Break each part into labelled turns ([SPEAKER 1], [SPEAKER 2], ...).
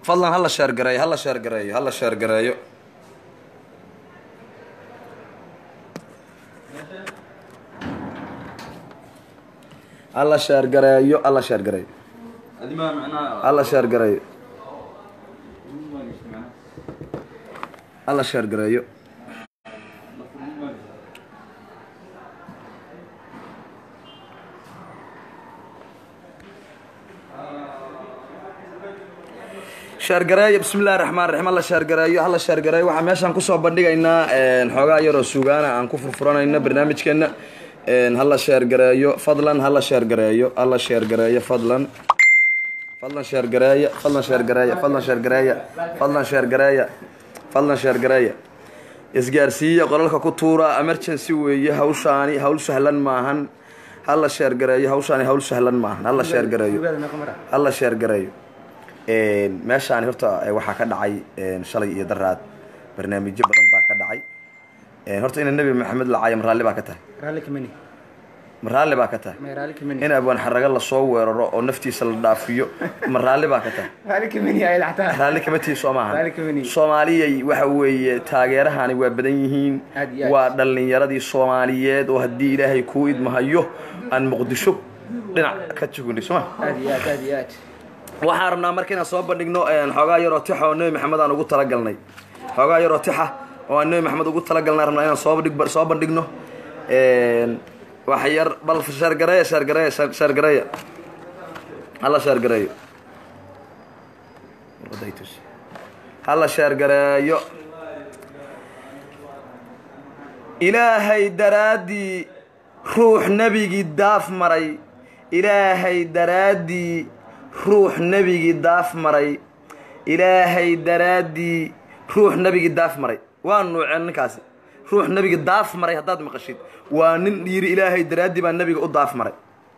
[SPEAKER 1] fadlan hala sheergareeyo hala sheergareeyo hala sheergareeyo hala sheergareeyo hala sheergareeyo hala sheergareeyo hala sheergareeyo sheergareeyo bismi illahi raxmaan raxiim hala sheergareeyo hala sheergareeyo waxaa meeshaan kusoo bandhigaynaa xoogaa yaroo sugaana aan ku furfuranayno barnaamijkeena hala sheergareeyo fadlan hala sheergareeyo hala sheergareeyo fadlan fadlan sheergareeya fadlan sheergareeya fadlan sheergareeya fadlan sheergareeya fadlan sheergareeya isgaarsiiya qolalka ku tuura emergency weeye hawshaani hawl sahlan maahan hala sheergareeyo hawshaani hawl sahlan maahan hala sheergareeyo hala sheergareeyo meeshaani horta waxaa ka dhacay shalay iyo daraad barnaamijyo badan baa ka dhacay horta ina nebi maxamed lacaayo maraalli baa ka tahay maraalli baa ka tahay in abwaan xaraga lasoo weeraro oo naftiisa la dhaafiyo maraalli baa ka tahay raalli kama tihi soo maahan soomaaliyay waxa weeye taageerahani waa badan yihiin waa dhallinyaradii soomaaliyeed oo haddii ilaahay kuu idmahayo aan muqdisho dhinac ka jugunay sooma waxaan rabnaa marka inaan soo bandhigno xoogaa yaroo tixa oo nebi maxamed aan ugu talagalnay xoogaa yaroo tixa oo aan nebi maxamed ugu talagalnay rabnaa inaan soo bandhig soo bandhigno wax yar bal sheergareeya sheergareeya sheergareeya hala sheergareeyo hala sheergareeyo ilaahay daraaddii ruux nebigii daaf maray ilaahay daraaddii ruux nebigii daaf maray ilaahay daraaddii ruux nebigii daaf maray waa nuuceen ninkaasi ruux nebiga daaf maray haddaad maqashid waa nin yidhi ilaahay daraaddii baa nebiga u daaf maray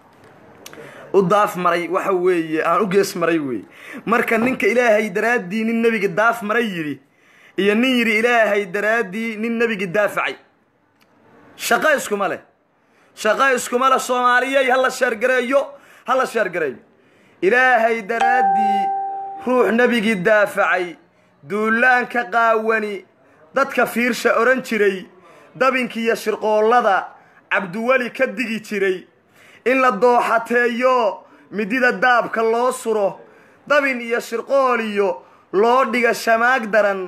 [SPEAKER 1] u daaf maray waxa weeye aan u gees maray weeye marka ninka ilaahay daraaddii nin nebiga daaf maray yidhi iyo nin yidhi ilaahay daraaddii nin nebigii daafacay shaqo iskuma leh shaqo iskuma leh soomaaliyey hala sheergareeyo hala sheergareeyo ilaahay daraaddii ruux nebigii daafacay duulaanka qaawani dadka fiirsha odhan jiray dabinkiiyo shirqoollada cabdiweli ka digi jiray in la dooxateeyo midida daabka loo suro dabin iyo shirqool iyo loo dhiga shamaag daran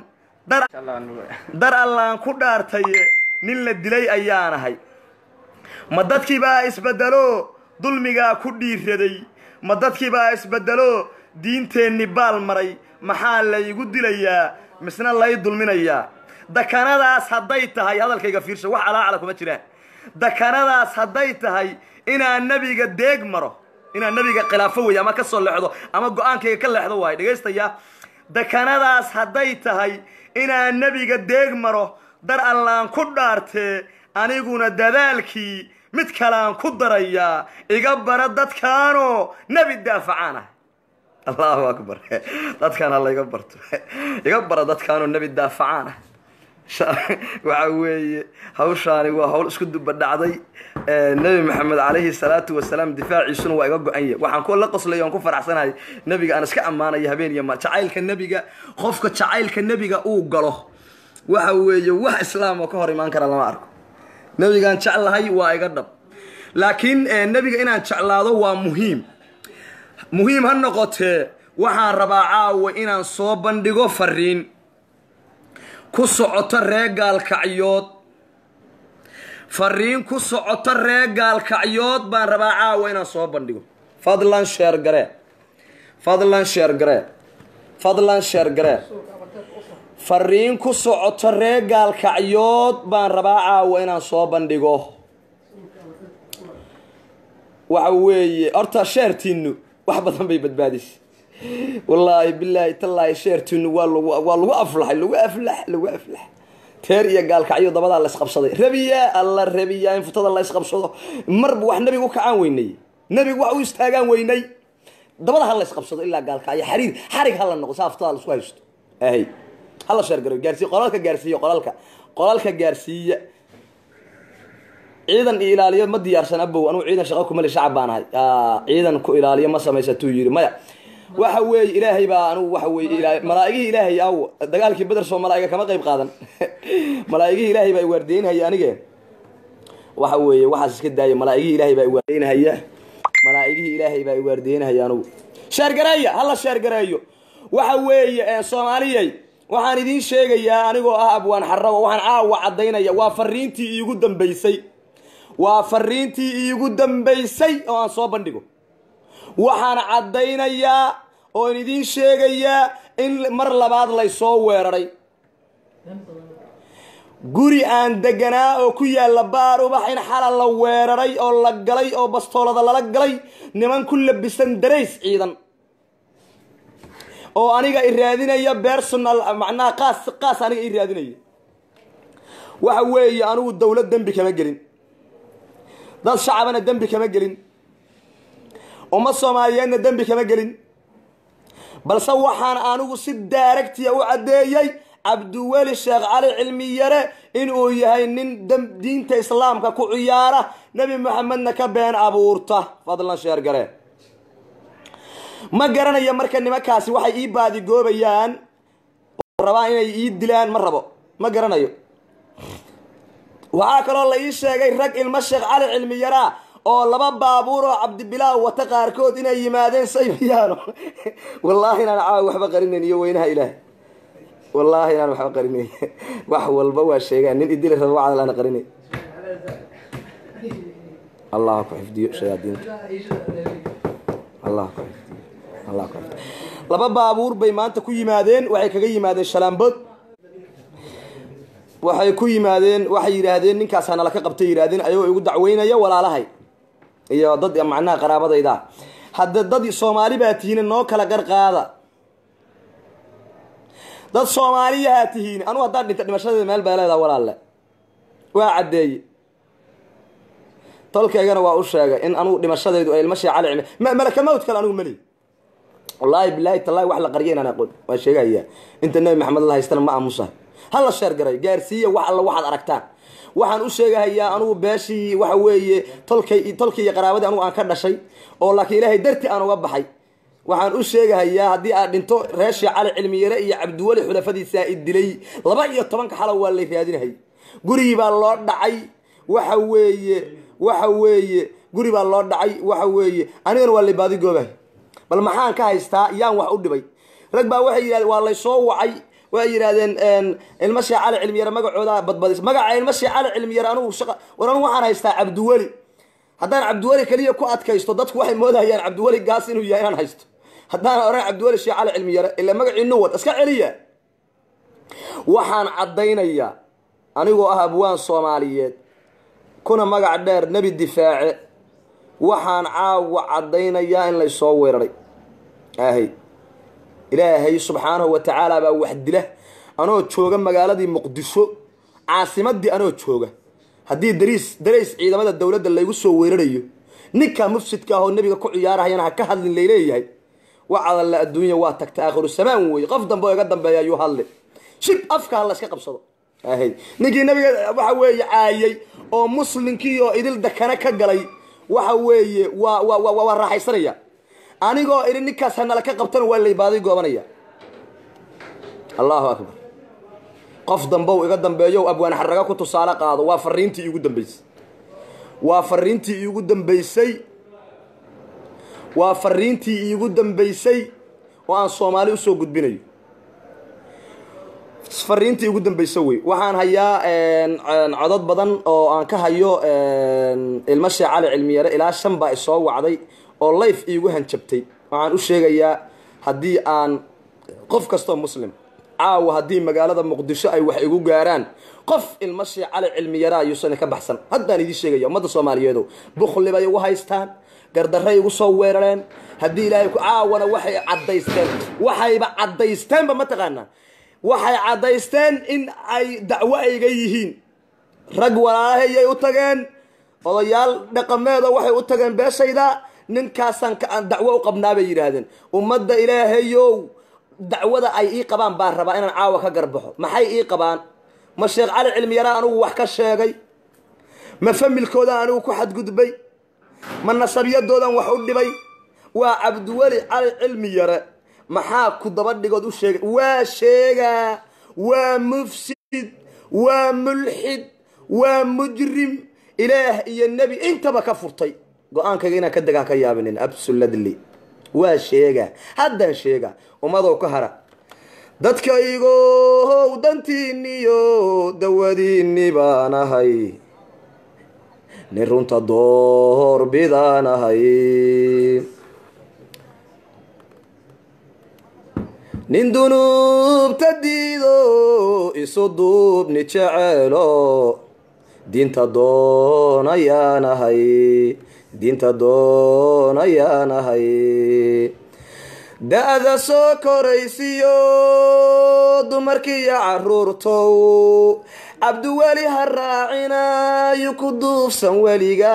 [SPEAKER 1] dar allaan ku dhaartaye nin la dilay ayaanahay ma dadkii baa isbeddelo dulmigaa ku dhiiraday ma dadkii baa isbeddelo diinteenni baal maray maxaa laygu dilayaa misna lay dulminayaa dakanadaas hadday tahay hadalkayga fiirsha wax alaacala kuma jiraan dakanadaas hadday tahay inaan nebiga deeg maro inaan nebiga khilaafo weeye ama ka soo leexdo ama go-aankayga ka leexdo waayo dhegaystayaa dakanadaas hadday tahay inaan nebiga deeg maro dar allaan ku dhaartee aniguna dadaalkii mid kaleaan ku darayaa iga bara dadkaanoo nebi daafacaan ah allahu akbar dadkaan alla iga barto iga bara dadkaanoo nebi daafacaan ah waxa weeye hawshaani waa hawl isku duba dhacday nebi maxamed calayhi salaatu wasalaam difaaciisuna waa iga go-an yahy waxaan ku la qoslay oan ku faraxsanahay nebiga aan iska ammaanaya habeen iyo maal jacaylka nebiga qofka jacaylka nebiga uu galo waxa weeye wax islaam oo ka hor imaan kara lama arko nebigaan jeclahay waa iga dhab laakiin nebiga inaan jeclaado waa muhiim muhiim ha noqotee waxaan rabaa caawa inaan soo bandhigo fariin ku socoto ree gaalkacyood fariin ku socoto ree gaalkacyood baan rabaa caawa inaan soo bandhigo fadlan sheer garee fadlan sheer garee fadlan sheer garee fariin ku socoto ree gaalkacyood baan rabaa caawa inaan soo bandhigo waxa weeye horta sheertiinu wax badan bay badbaadisay wallaahi bilaahi tallaahi sheertiinu waa lagu waa lagu aflaxay lagu aflax lagu aflax teer iyo gaalkacyo dabadaa la isqabsaday rabiyaa alla rabiyaa in futada la isqabsado marba wax nebiga u kacaan weynay nebiga wax u istaagaan weynay dabada ha la isqabsado ilaa gaalkacyo xariir xarig ha la noqo saa futada la isku haysto ahay hala sheergaroy gaarsiiya qolalka gaarsiiya qolalka qolalka gaarsiiya ciidan iyo ilaaliyo ma diyaarsan abow anugu ciidan shaqo kumali shacab baan ahay ciidan ku ilaaliyo ma samaysatuu yidhi maya waxa weeye ilaahay baa anugu waxa weeye malaa'igihii ilaahay aw dagaalkii beder soo malaa'iga kama qayb qaadan malaa'igihii ilaahay baa iwaardeynhaya anige waxa weeye waxaas iska daaya malaa'igihii ilaahay baa iwaardeynhaya malaa'igihii ilaahay baa iwaardeynhaya anugu sheergareeya hala sheergareeyo waxa weeye soomaaliyay waxaan idiin sheegayaa anigoo ah abwaan xarago waxaan caawa caddaynaya waa fariintii iigu dambaysay waa fariintii iigu dambaysay oo aan soo bandhigo waxaan caddaynayaa oon idiin sheegayaa in mar labaad laysoo weeraray guri aan deganaa oo ku yaalla baar ubax in xala la weeraray oo la galay oo bastoolada lala galay niman ku labisan darays ciidan oo aniga i raadinaya personal macnaha qaas qaas aniga i raadinaya waxa weeye anigu dawlad dembi kama gelin dad shacabana dembi kama gelin ummad soomaaliyeedna dembi kama gelin balse waxaan anigu si daaragtiya u caddeeyey cabdiweli sheekh cali cilmiyare inuu yahay nin diinta islaamka ku ciyaara nebi moxamedna ka been abuurta fadlan sheergare ma garanayo marka nimankaasi waxay ii baadigoobayaan oo rabaan inay ii dilaan ma rabo ma garanayo waxaa kaloo la ii sheegay rag ilmo sheekh cali cilmiyaraa oo laba baabuur oo cabdibilaaw wata qaarkood inay yimaadeen saybiyaano wallaahi inaan caawa waxba qarinayn iyo weynaha ilaah wallaahi inaan waxba qarinayn wax walba waa sheegaan nin idili raba wacdal ana qarinay allah ku xifdiyo shayaadiinta allah ku xifdiyo allah ku xifdiyo laba baabuur bay maanta ku yimaadeen waxay kaga yimaadeen shalaambod waxay ku yimaadeen waxay yidhaahdeen ninkaas hanala ka qabtay yidhahdeen ayagoo igu dacweynaya walaalahay iyo dad macnaha qaraabadayda hadda dad soomaali baa tihiin noo kala garqaada dad soomaaliyahaa tihiin anugu haddaan dhinta dhimashadeeda meel baa leedaha walaalle waa caddeeye tolkaygana waa u sheegay in anugu dhimashadaydu ay ilma sheecali cimi malaka mawd kale anigu mali wallaahi bilaahi tallaahi wax la qarya inaan aqoon waa sheegayaa inta nebi maxamed la haystana ma aamusahay hala sheer garay gaarsiiya wax alla waxaad aragtaan waxaan u sheegahayaa anugu beeshii waxa weeye tolkay tolkii iyo qaraabadii anugu aan ka dhashay oo laakiin ilaahay darti aan uga baxay waxaan u sheegahayaa haddii aad dhinto reeshii cali cilmiyare iyo cabdiweli xulafadiisaa i dilay laba iyo tobanka xalo waa lay raadinahay gurigii baa loo dhacay waxa weeye waxa weeye guri baa loo dhacay waxa weeye anigana waa lay baadigoobahay bal maxaan ka haystaa yaan wax u dhibay rag baa waxay yidhahdeen waa laysoo wacay waxay yidhahdeen ilma shee cali cilmiyare magacooda badbadis magaca ilma shee cali cilmiyare anugu shaqa war anugu waxaan haystaa cabdiweli haddaan cabdiweli keliya ku adkaysto dadku waxay moodahayaan cabdiweli gaas inuu yahay inaan haysto haddaan oran cabdiweli shee cali cilmiyare ila magacii nuwad iska celiya waxaan caddaynayaa anigoo ah abwaan soomaaliyeed kuna magac dheer nebi difaace waxaan caawa caddaynayaa in laysoo weeraray ahay ilaahay subxaanahu wa tacaala baa wax dila anoo jooga magaaladii muqdisho caasimadii anoo jooga haddii dariis darays ciidamada dowladda laygu soo weerarayo ninka mufsidka ahoo nebiga ku ciyaarahayana ha ka hadlin layleeyahay wacadalla adduunya waa tagta aakhiru samaan weeye qof dambe oo iga dambeeya ayuu hadli shib afka ha la iska qabsado ahay ninkii nabiga waxa weeye caayay oo muslimkii oo idil dakana ka galay waxa weeye waa wa wa waa raaxaysanaya anigoo idhi ninkaas hanala ka qabtana waa laybaaday goobanaya allahu akbar qof dambow iga dambeeyo abwaan xaraga ku tusaale qaado waa fariintii iigu dambeysay waa fariintii iigu dambeysay waa fariintii iigu dambeysay oo aan soomaali usoo gudbinayo fariintii igu dambayso wey waxaan hayaa codod badan oo aan ka hayo ilmo shee cali cilmiyare ilaa shan baa isoo wacday oo life iigu hanjabtay waxaan u sheegayaa haddii aan qof kastoo muslim caawa haddii magaalada muqdisho ay wax igu gaaraan qof ilmo shee cali cilmiyare ayuusan ka baxsan haddaan idiin sheegaya ummadda soomaaliyeedo bukli bay igu haystaan gardarray igu soo weerareen haddii ilaahay caawana waxay caddaysteen waxayba caddaysteenba mataqaanaa waxay caddaysteen in ay dacwo ayga yihiin rag walaalahayay u tageen odayaal dhaqameedo waxay u tageen beeshayda ninkaasaan dacwo u qabnaa bay yidhaahdeen ummadda ilaahayow dacwada ay ii qabaan baan rabaa inaan caawa ka garbaxo maxay ii qabaan ma sheekh cali cilmiyaraan anigu wax ka sheegay ma familkoodaan anigu ku xadgudbay ma nasabyadoodan wax u dhibay waa cabdiweli cali cilmi yare maxaa ku daba dhigood u sheegay waa sheegaa waa mufsid waa mulxid waa mujrim ilaah iyo nebi intaba ka furtay go-aankayga inaan ka degaa ka yaabinin absolutely waa sheegaa haddaan sheegaa ummadow ka hara dadkaygow dantiinniyo dawadiinni baan ahay nin runta door bidaan ahay nin dunuubta diido isu duubni jeceelo diinta doonayaan ahay diinta doonayaan ahay da-da soo koraysiyo dumarkiiyo caruurtow cabdiweli ha raacinayo ku duufsan weliga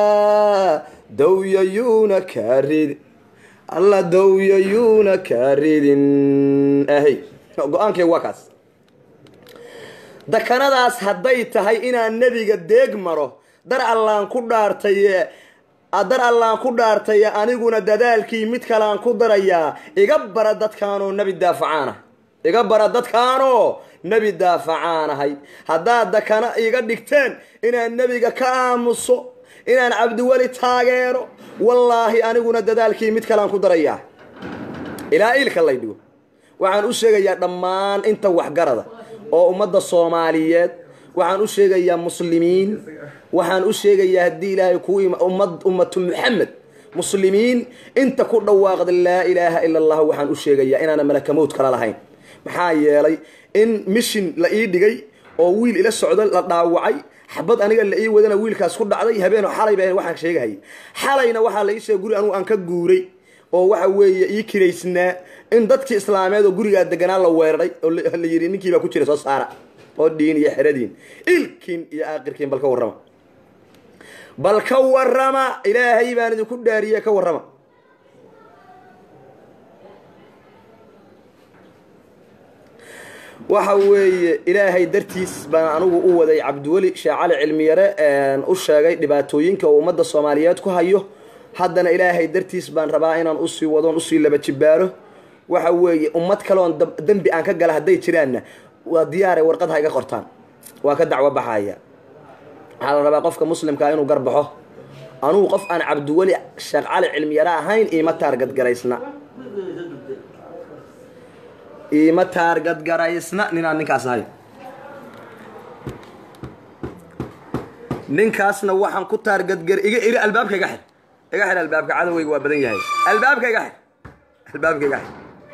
[SPEAKER 1] dawyayuuna kaa ridin alla dawyayuuna kaa ridin ahay go-aankay waa kaas dakanadaas hadday tahay inaan nebiga deeg maro dar allaan ku dhaartaye dar allaan ku dhaartaye aniguna dadaalkii mid kalean ku darayaa iga bara dadkaanoo nebi daafacaana iga bara dadkaanoo nebi daafacaanahay haddaad dakana iga dhigteen inaan nebiga ka aamuso inaan cabdiweli taageero wallaahi aniguna dadaalkii mid kalean ku darayaa ilaa iilka lay dhigo waxaan u sheegayaa dhammaan inta waxgarada oo ummadda soomaaliyeed waxaan u sheegayaa muslimiin waxaan u sheegayaa haddii ilaahay kuu ummad ummatu muxamed muslimiin inta ku dhawaaqda laa ilaaha ila allah waxaan u sheegayaa inaana malakamowd kala lahayn maxaa yeelay in mishin la ii dhigay oo wiil ila socdo la dhaawacay xabad aniga la ii wadana wiilkaas ku dhacday habeen xalay ba waxaan sheegahayay xalayna waxaa la ii sheegay guri anugu aan ka guuray oo waxa weeye ii kiraysnaa in dadkii islaameed oo gurigaa deganaa la weeraray oo la yidhi ninkiibaa ku jira soo saara oo dhiin iyo xeradiin ilkiin iyo aakirkiin bal ka warrama bal ka warrama ilaahay baan idinku dhaariye ka warrama waxa weeye ilaahay dartiis baan anigu u waday cabdiweli sheekh cali cilmiyare u sheegay dhibaatooyinka uu ummadda soomaaliyeed ku hayo haddana ilaahay dartiis baan rabaa inaan usii wadoon usii laba jibaaro waxa weeye ummad kaleoon dembi aan ka gala hadday jiraanna waa diyaare warqad ha iga qortaan waa ka dacwo baxaya waxaa la rabaa qofka muslimkaa inuu garbaxo anugu qof aan cabdiweli sheekh cali cilmiyare ahayn iima taargadgaraysna iima taargadgaraysna ninaan ninkaas ahay ninkaasna waxaan ku taargadgar iga iri albaabka iga xir iga xir albaabka cadowgayga waa badan yahay albaabka iga xir albaabka iga xir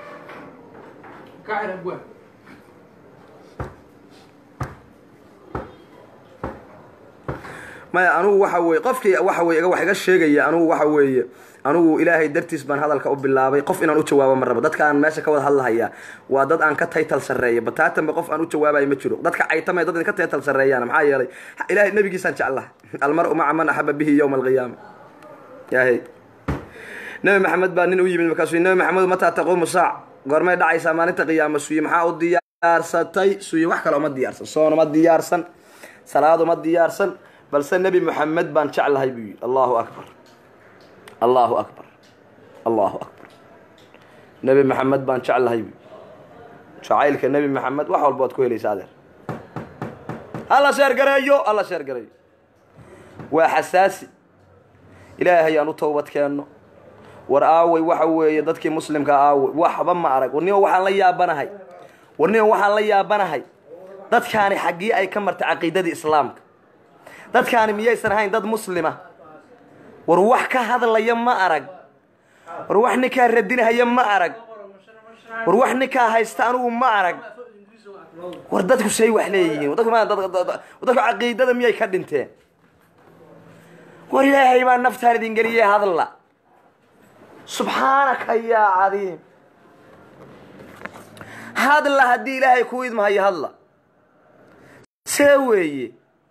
[SPEAKER 1] maya anugu waxa weye qofkii waxa weye wax iga sheegaya anugu waxa weeye anugu ilaahay dartiis baan hadalka u bilaabay qof inaan u jawaabo ma rabo dadkaan meesha ka wada hadlahaya waa dad aan ka taytal sarreeya bataatanba qof aan u jawaabayo ma jiro dadka caytamay dad ka taytal sarreeyaan maxaa yeelay ilahay nabigiisaan jeclaha almar-u maca man axaba bihi yowma alqiyaama yahay nabi maxamed baa nin u yimid markaasuu nabi maxamed mataa taquumu saac goormay dhacaysaa maalinta qiyaama suye maxaa u diyaarsatay suye wax kale uma diyaarsan soon uma diyaarsan salaad uma diyaarsan balse nebi moxamed baan jeclahay buu yidhi allahu akbar allahu akbar allahu akbar nebi maxamed baan jeclahay buu jacaylka nebi maxamed wax walba waad ku helaysa adeer hala sheergareeyo hala sheergareeyo waa xasaasi ilaahay aan u towbad keenno war aaway waxa weeye dadkii muslimka aaway waxba ma arag warnimo waxaan la yaabanahay warnimo waxaan la yaabanahay dadkaani xaggii ay ka martay caqiidadii islaamka dadkaani miyaysan ahayn dad muslima war wax ka hadlaya ma arag war wax ninkaa radinahaya ma arag war wax ninkaa haysta anugu ma arag war dadku say wax leeyihiin dadku caqiidada miyay ka dhinteen war ilaahay baa naftaan idin geliyey hadla subxaanaka yaa cadiim hadla haddii ilaahay kuu idmahayo hadla see weeye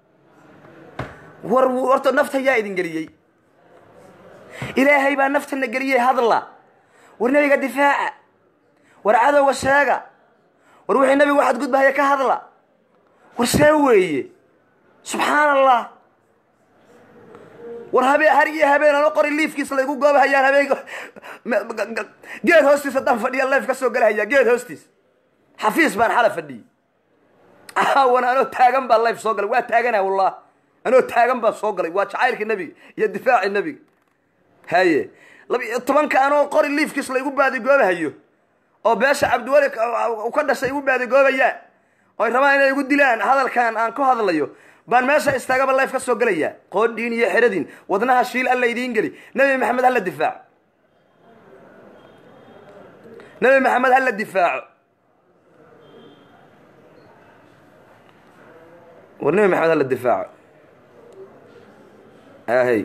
[SPEAKER 1] war horta nafta yaa idin geliyey ilaahay baa naftana geliyey hadla war nebiga difaaca war cadowga sheega war wixii nebigu waxaad gudbahaya ka hadla war see weeye subxaan allah war habeen har iyo habeen ano qori liifkiisa laygu goobahayaan habeen geed hoostiis haddaan fadhiya leef ka soo galahaya geed hoostiis xafiis baan xala fadhiyey caawan anoo taagan baa leef soo galay waa taagana wallah anoo taagan baan soo galay waa jacaylka nebiga iyo difaaci nebiga haye labiyo tobanka anoo qori liifkiis laygu baadigoobahayo oo beesha cabdiweli u ka dhashay igu baadigoobayaan oy rabaan inay igu dilaan hadalkan aan ku hadlayo baan meesha istaagaba leef ka soo gelayaa qoodhiin iyo xeradin wadnaha shiil alla idiin geli nebi maxamed hala difaaco nebi maxamed hala difaaco war nebi maxamed hala difaaco ahey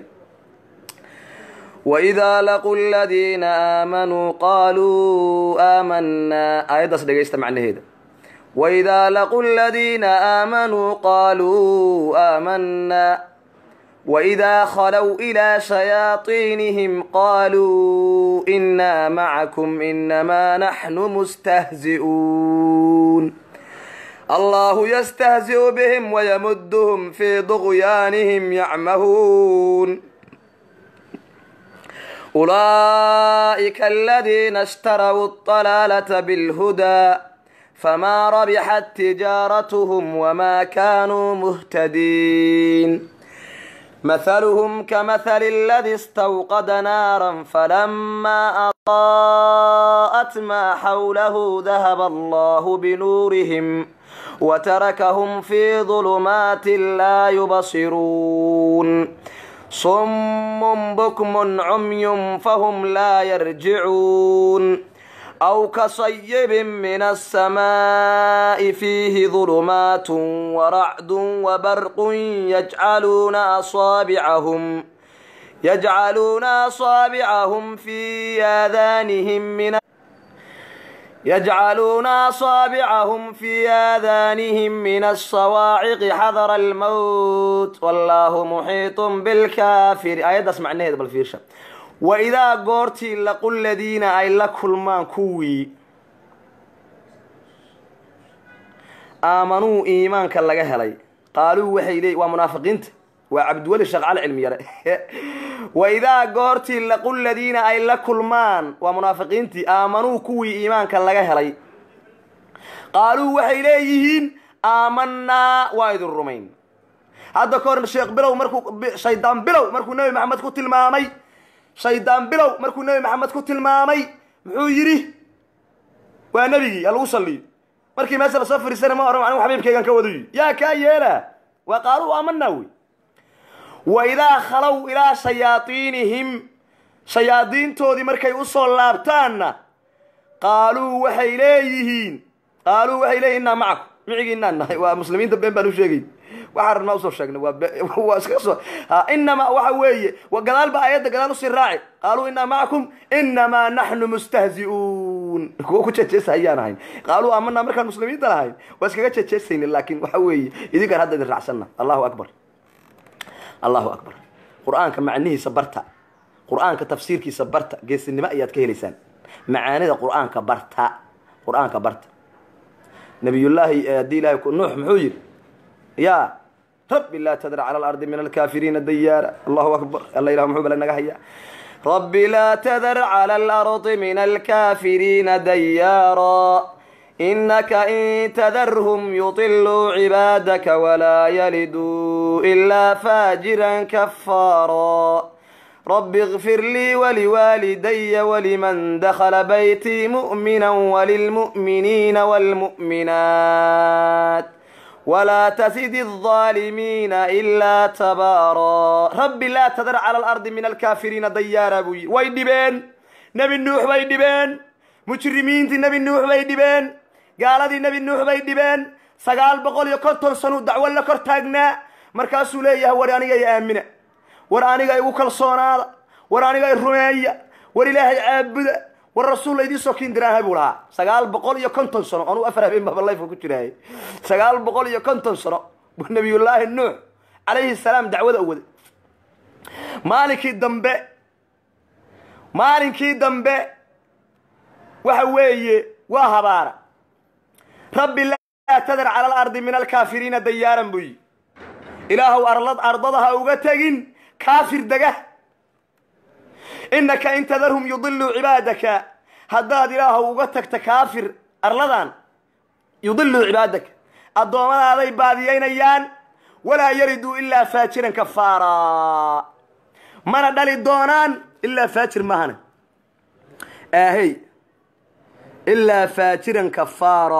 [SPEAKER 1] وإذا لقوا الذين آمنوا قالوا آمنا آيات dhegaysta macnaheeda وإذا لقوا الذين آمنوا قالوا آمنا وإذا خلوا إلى شياطينهم قالوا إنا معكم إنما نحن مستهزئون الله يستهزئ بهم ويمدهم في طغيانهم يعمهون أولئك الذين اشتروا الضلالة بالهدى فما ربحت تجارتهم وما كانوا مهتدين مثلهم كمثل الذي استوقد نارا فلما أضاءت ما حوله ذهب الله بنورهم وتركهم في ظلمات لا يبصرون صم بكم عمي فهم لا يرجعون أو كصيب من السماء فيه ظلمات ورعد وبرق يجعلون أصابعهم يجعلون أصابعهم في آذانهم من يجعلون أصابعهم في آذانهم من الصواعق حذر الموت والله محيط بالكافر آيات اسمع نهد بالفيرشة وإذا قرتي لقوا الذين أي لكل ما كوي آمنوا إيمان كاللغة هلي قالوا وحي لي ومنافقين وعبد ولي شغال علمي يرى وإذا قرتي لقوا الذين أي لكل مان ومنافقين آمنوا كوي إيمان كاللغة هلي قالوا وحي ليهين آمنا وايد الرومين هذا كورن الشيخ بلو مركو شيطان بلو مركو نبي محمد كو تلمامي شيطان بلو مركو نبي محمد كو تلمامي محو يري ونبي الوصلي مركي مثلا صفر سنة ما أرم عنه حبيب كيغان كودي يا كايلا وقالوا آمنا وي waidaa khalow ilaa shayaadiinihim shayaadiintoodii markay u soo laabtaanna qaaluu waxay leeyihiin qaaluu waxay leeyihin innaa macakum micigiinaan nahay waa muslimiinta been baan u sheegay waxaa rabnaa usoo sheegnay waa waa iska soo inamaa waxa weeye gadaal ba aayadda gadaal usii raaci qaaluu innaa macakum inamaa naxnu mustahzi'uun kuwa ku jejeesa ayaan ahayn qaaluu aamanaa markaan muslimiinta lahayn waa iskaga jejeesayni laakiin waxa weeye idinkaan hadda idin raacsanna allahu akbar allahu akbar qur-aanka macnihiisa barta qur-aanka tafsiirkiisa barta geesinimo ayaad ka helaysaan macaanida qur-aanka barta qur-aanka barta nabiyullaahi haddii ilahay nuux muxuu yidhi ya rabbi laa tadar cala alardi min alkaafiriina dayaara allahu akbar alla ilah muxuu bale naga hayaa rabbi laa tadar cala alardi min alkaafiriina dayaara إنك إن تذرهم يطلوا عبادك ولا يلدوا إلا فاجرا كفارا رب اغفر لي ولوالدي ولمن دخل بيتي مؤمنا وللمؤمنين والمؤمنات ولا تزد الظالمين إلا تبارا رب لا تذر على الأرض من الكافرين ديارا بوي ويدبين نبي النوح ويدبين مجرمين نبي النوح ويدبين gaaladii nebi nuux bay dhibeen sagaal boqol iyo konton sanu dacwo la kor taagnaa markaasuu leeyahay war aniga i aamina war aniga igu kalsoonaada war aniga i rumeeya war ilaahay caabuda war rasuul laydii soo kiin diraahay buu lahaa sagaal boqol iyo konton sano anuu afar habeen baba layfka ku jiraayay sagaal boqol iyo konton sano buu nabiyullaahi nuux calayhi salaam dacwada u waday maalinkii dambe maalinkii dambe waxa weeye waa habaara rabbi laa tadar cala alardi min alkaafiriina dayaaran buu yidhi ilaahow arlad ardada ha uga tegin kaafir dega innaka in tadarhum yudiluu cibaadaka haddaad ilaahu uga tagta kaafir arladan yudiluu cibaadaka addoomadaaday baadiyaynayaan walaa yariduu ilaa faajiran kafaara mana dhali doonaan ilaa faajir mahana aahey ilaa faajiran kafaara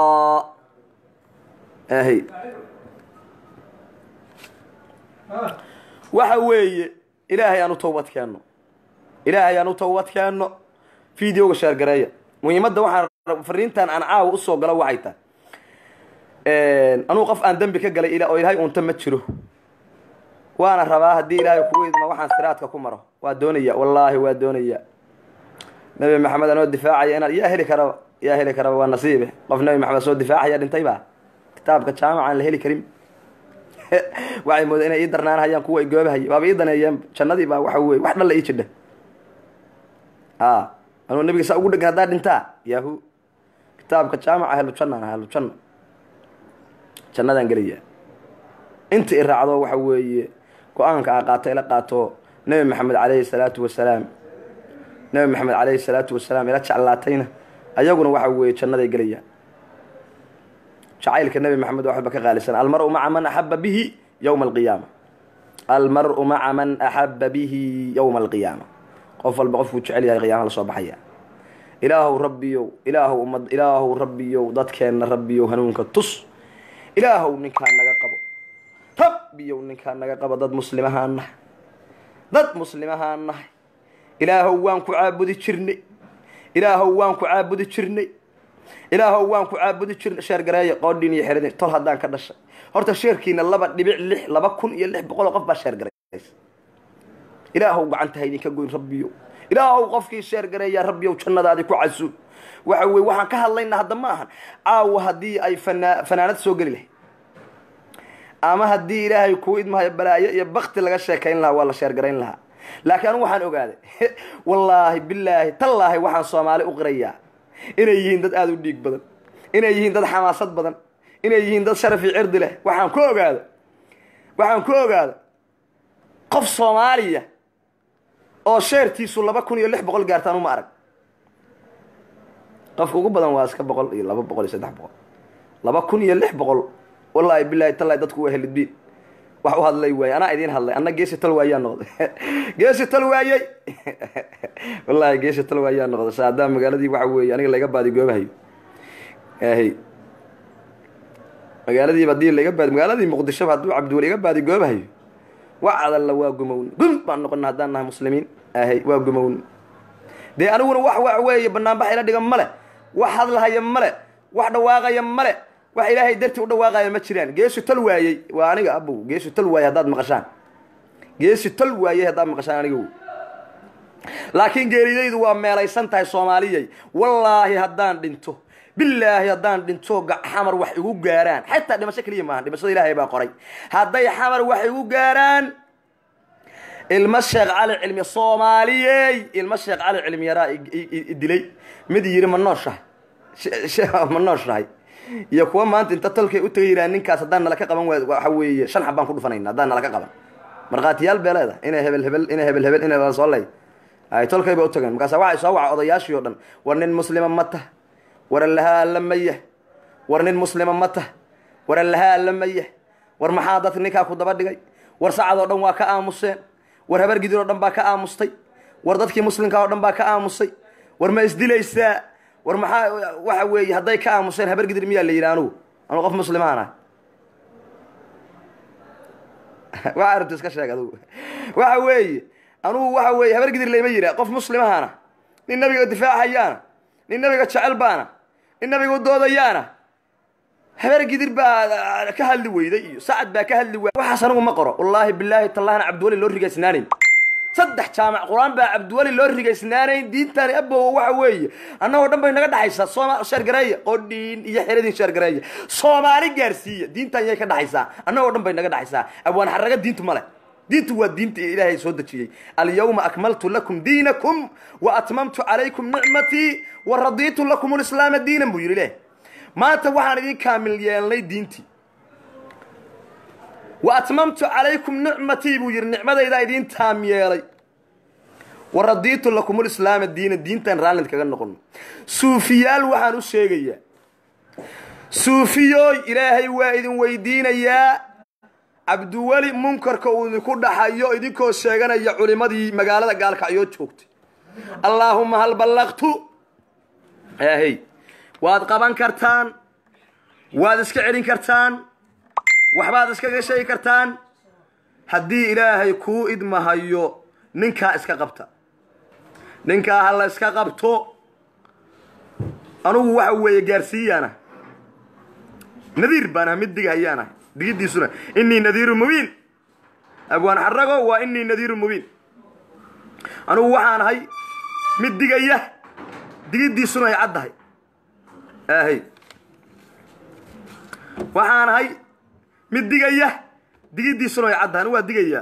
[SPEAKER 1] aahey waxa weeye ilaahay aan u tawbad keenno ilaahay aan u tawbad keenno videoga sheergareeya muhiimadda waxaan fariintan aan caawa usoo galo waxay tahay anugu qof aan dembi ka galay oo ilaahay unta ma jiro waana rabaa haddii ilaahay kugu idma waxaan siraadka ku maro waa doonaya wallaahi waa doonaya nabi maxamed anoo difaacaya inaad yaa heli karaba yaa heli karaba waa nasiibe qof nabi maxamed soo difaacaya dhintay baa kitaabka jaamaca aan la heli karin waxay mooda inay ii darnaanhayaan kuwa i goobahaya waaba ii daneeyeen jannadii baa waxa weye wax dhalla ii jidha a anuu nabiga saa ugu dhegan haddaa dhintaa yahu kitaabka jaamaca ahlu jannaan ahlu janna jannadaan gelaya inta i raacdo waxa weeye go-aanka a qaato ila qaato nabi maxamed calayhi salaatu wasalaam nabi maxamed calayhi salaatu wasalaam ila jeclaatayna ayaguna waxa weeye jannaday gelayaan jacaylka nabi maxamed waxba ka qaalisan almaru maca man axaba bihi yowma alqiyaama almaru maca man axaba bihi yowma alqiyaama qof walba qofkuu jecel yahay qiyaama lasoo baxaya ilaahow rabbiyow ilaahow ummad ilaahow rabbiyow dadkeenna rabbiyow hanuunka tus ilaahow ninkaa naga qabo rabbiyow ninkaa naga qabo dad muslimahaan nahay dad muslimahaan nahay ilaahow waan ku caabudi jirnay ilaahow waan ku caabudi jirnay ilaahow waan ku caabudi jirnay sheergareeya qoodhiin iyo xeradin tol haddaan ka dhashay horta sheerkiina laba dhibic lix laba kun iyo lix boqol oo qof baa sheergaraysa ilaahow gacanta ha idinka goyn rabbiyow ilaahow qofkii sheergareeyaa rabbiyow jannadaadi ku casuub waxa weye waxaan ka hadlaynaa hadda ma ahan caawa haddii ay fanaa fanaanad soo geli lahayd ama haddii ilaahay kuu idmahayo balaayo iyo bakti laga sheekayn lahaa waa la sheergarayn lahaa laakiin anigu waxaan ogaaday wallaahi bilaahi tallaahi waxaan soomaali u qirayaa inay yihiin dad aada u dhiig badan inay yihiin dad xamaasad badan inay yihiin dad sharafi cirdi leh waxaan ku ogaada waxaan ku ogaada qof soomaaliya oo sheertiisu laba kun iyo lix boqol gaartaan uma arag qofka ugu badan waa iska boqol iyo laba boqol iyo saddex boqol laba kun iyo lix boqol wallaahi bilaahi tallahi dadku waa helidbiin wax u hadlay waayey anaa idiin hadlay anna geesi tal waayaa noqday geesi tal waayey wallaahi geesi tal waayaa noqday saadaa magaaladii waxa weeye aniga laga baadi goobahayo ahy magaaladiiba hadii laga baadi magaaladii muqdishoba hadduu cabdiweli iga baadi goobahayo wax adalla waa gumown gum baan noqona haddaan nahay muslimiin ahay waa gumown dee aniguna wax wax weeye banaanbax ila dhigan male wax hadlahaya male wax dhawaaqaya male wax ilaahay dartii u dhawaaqaya ma jiraan geesu tal waayey waa aniga abow geesu tal waayey haddaad maqashaan geesu tal waayey haddaad maqashaan aniga laakiin geeridaydu waa meelaysan tahay soomaaliyay wallaahi haddaan dhinto bilaahi haddaan dhinto xamar wax igu gaaraan xataa dhimasho keliya maaha dhimashada ilaahay baa qoray hadday xamar wax igu gaaraan ilmo sheekh cali cilmi soomaaliyey ilmo sheekh cali cilmi yaraa dilay mid yiri ma nooshahay ma nooshahay iyo kuwa maanta inta tolkay u tagay yiraan ninkaas haddaan nala ka qaban waxa weeye shan xab baan ku dhufanayna haddaan nala ka qaban markhaatiyaal bee leeda inay hebel hebel inay hebel hebel inay soo ley ay tolkay ba u tageen markaasa waxay soo waca odayaashii o dhan war nin muslima ma tah war allahaa alla mayah war nin muslima ma tah war allahaa alla mayah war maxaa dadka ninkaa ku daba dhigay war sacad oo dhan waa ka aamuseen war habar gidir oo dhan baa ka aamustay war dadkii muslimkaa oo dhan baa ka aamusay war ma isdilaysaa war maxaa waxa weeye hadday ka aamuseen habar gidir miyaa la yidhi anugu anugu qof muslimaan ah waxa arabta iska sheeg adugu waxa weeye anugu waxa weeye habar gidir layma yihaa qof muslimahaana nin nabiga difaacayaana nin nabiga jecel baana nin nabiga u doodayaana habar gidir baa ka hadli weyday iyo sacad baa ka hadli waayay waxaas anigu ma qoro wallaahi bilaahi tallahina cabdiweli loo rigaysnaanayn saddex jaamac qur-aan baa cabdiweli loo rigaysnaanayn diintani abowa waxa weeye annagoo dhan bay naga dhexaysaa sooma sheergareeya qodhiin iyo xeradin sheergareeya soomaali gaarsiiya diintan yay ka dhexaysaa annagoo dhan bay naga dhexaysaa abwaan xaraga diintu male diintu waa diinta ilaahay soo dejiyey alyawma akmaltu lakum diinakum wa atmamtu calaykum nicmatii wa radiitu lakum lislaama diinan buu yidhi leh maanta waxaan idin kaamil yeelnay diintii wa atmamtu calaykum nicmatii buu yidhi nicmadaydaa idiin taam yeelay wa radiitu lakum lislaama diina diintan raallid kaga noqono suufiyaal waxaan u sheegayaa suufiyooy ilaahay waa idin weydiinayaa cabdiweli munkarka uu idinku dhaxayo idinkoo sheeganaya culimadii magaalada gaalkacyoo joogtay allaahuma hal ballaqtu aahey waad qaban kartaan waad iska celin kartaan waxbaad iskaga sheegi kartaan haddii ilaahay kuu idmahayo ninkaa iska qabta ninkaa ha la iska qabto anugu waxa weeye gaarsiiyaana nadiir baan ah mid digahayaana digiddiisuna inii nadiiru mubiin abwaan xarago waa inii nadiiru mubiin anugu waxaan ahay mid digaya digiddiisuna ay caddahay ahay waxaan ahay mid digaya digiddiisuna ay caddahay anugu waa digayaa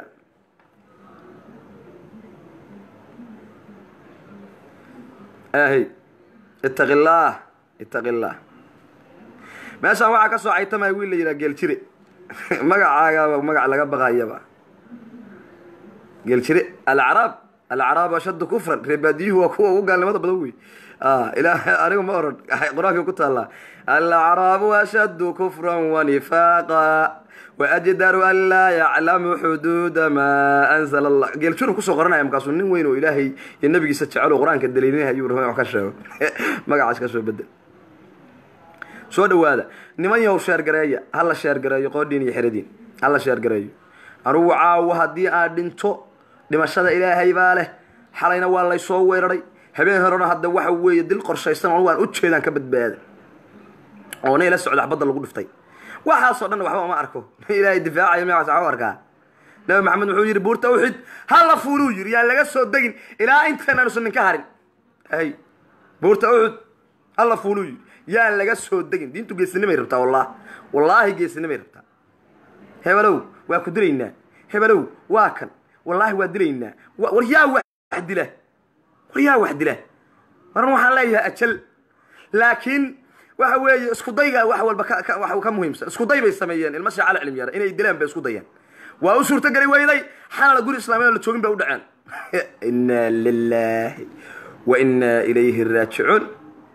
[SPEAKER 1] ahay ittaqi illaah ittaqi illaah meeshaan waxaa ka soo caytamaya wiil la yidhaha geeljire magacaagaaba magac laga baqayaba geeljire alacraab alacraab ashaddu kufran reebaadiyuhu waa kuwa ugu gaalnimada badan wey ilaa anigu ma oran qur-aanka ku taallaa alacraabu ashaddu kufran wanifaaqa waajdaru an laa yaclamu xuduuda maa anzala allah geeljuru kusoo qoranaya markaasuu nin weyn oo ilaahay iyo nabigiisa jecelo qur-aanka daliilinaya ayuu rabay wax ka sheego magacaas ka soo bedel soo dhawaada niman yahow sheergareeya hala sheergareeyo qoodhiin iyo xeradiin hala sheergareeyo anugu caawo haddii aad dhinto dhimashada ilaahay baa leh xalayna waa laysoo weeraray habeen horena hadda waxa weeye dil qorshaysan anugu aan ujeedaan ka badbaada oo nay la socda xabadda lagu dhiftay waxaasoo dhan waxba uma arko ilaahay difaacayo magacaas waxu arkaa nabi maxamed wuxuu yidhi buurta uxid hala fuuluu yidhi yaan laga soo degin ilaa intaan aanusan ninka harin hay buurta uxud hala fuuluu yidhi yaan laga soo degin diintu geesinimay rabtaa wallah wallaahi geesinimay rabtaa hebelow waa ku dilaynaa hebelow waa kan wallaahi waa dilaynaa war yaa wax dila war yaa wax dila waran waxaan leeyahay ajal laakiin waxa weeye isku dayga wax walba ka muhiimsan isku day bay sameeyeen ilma shaacala cilmi yara inay dilaan bay isku dayaan waa u suurto geli weyday xalala guri islaamiyad la joogin bay u dhaceen inna lillahi wa inna ilayhi raajicuun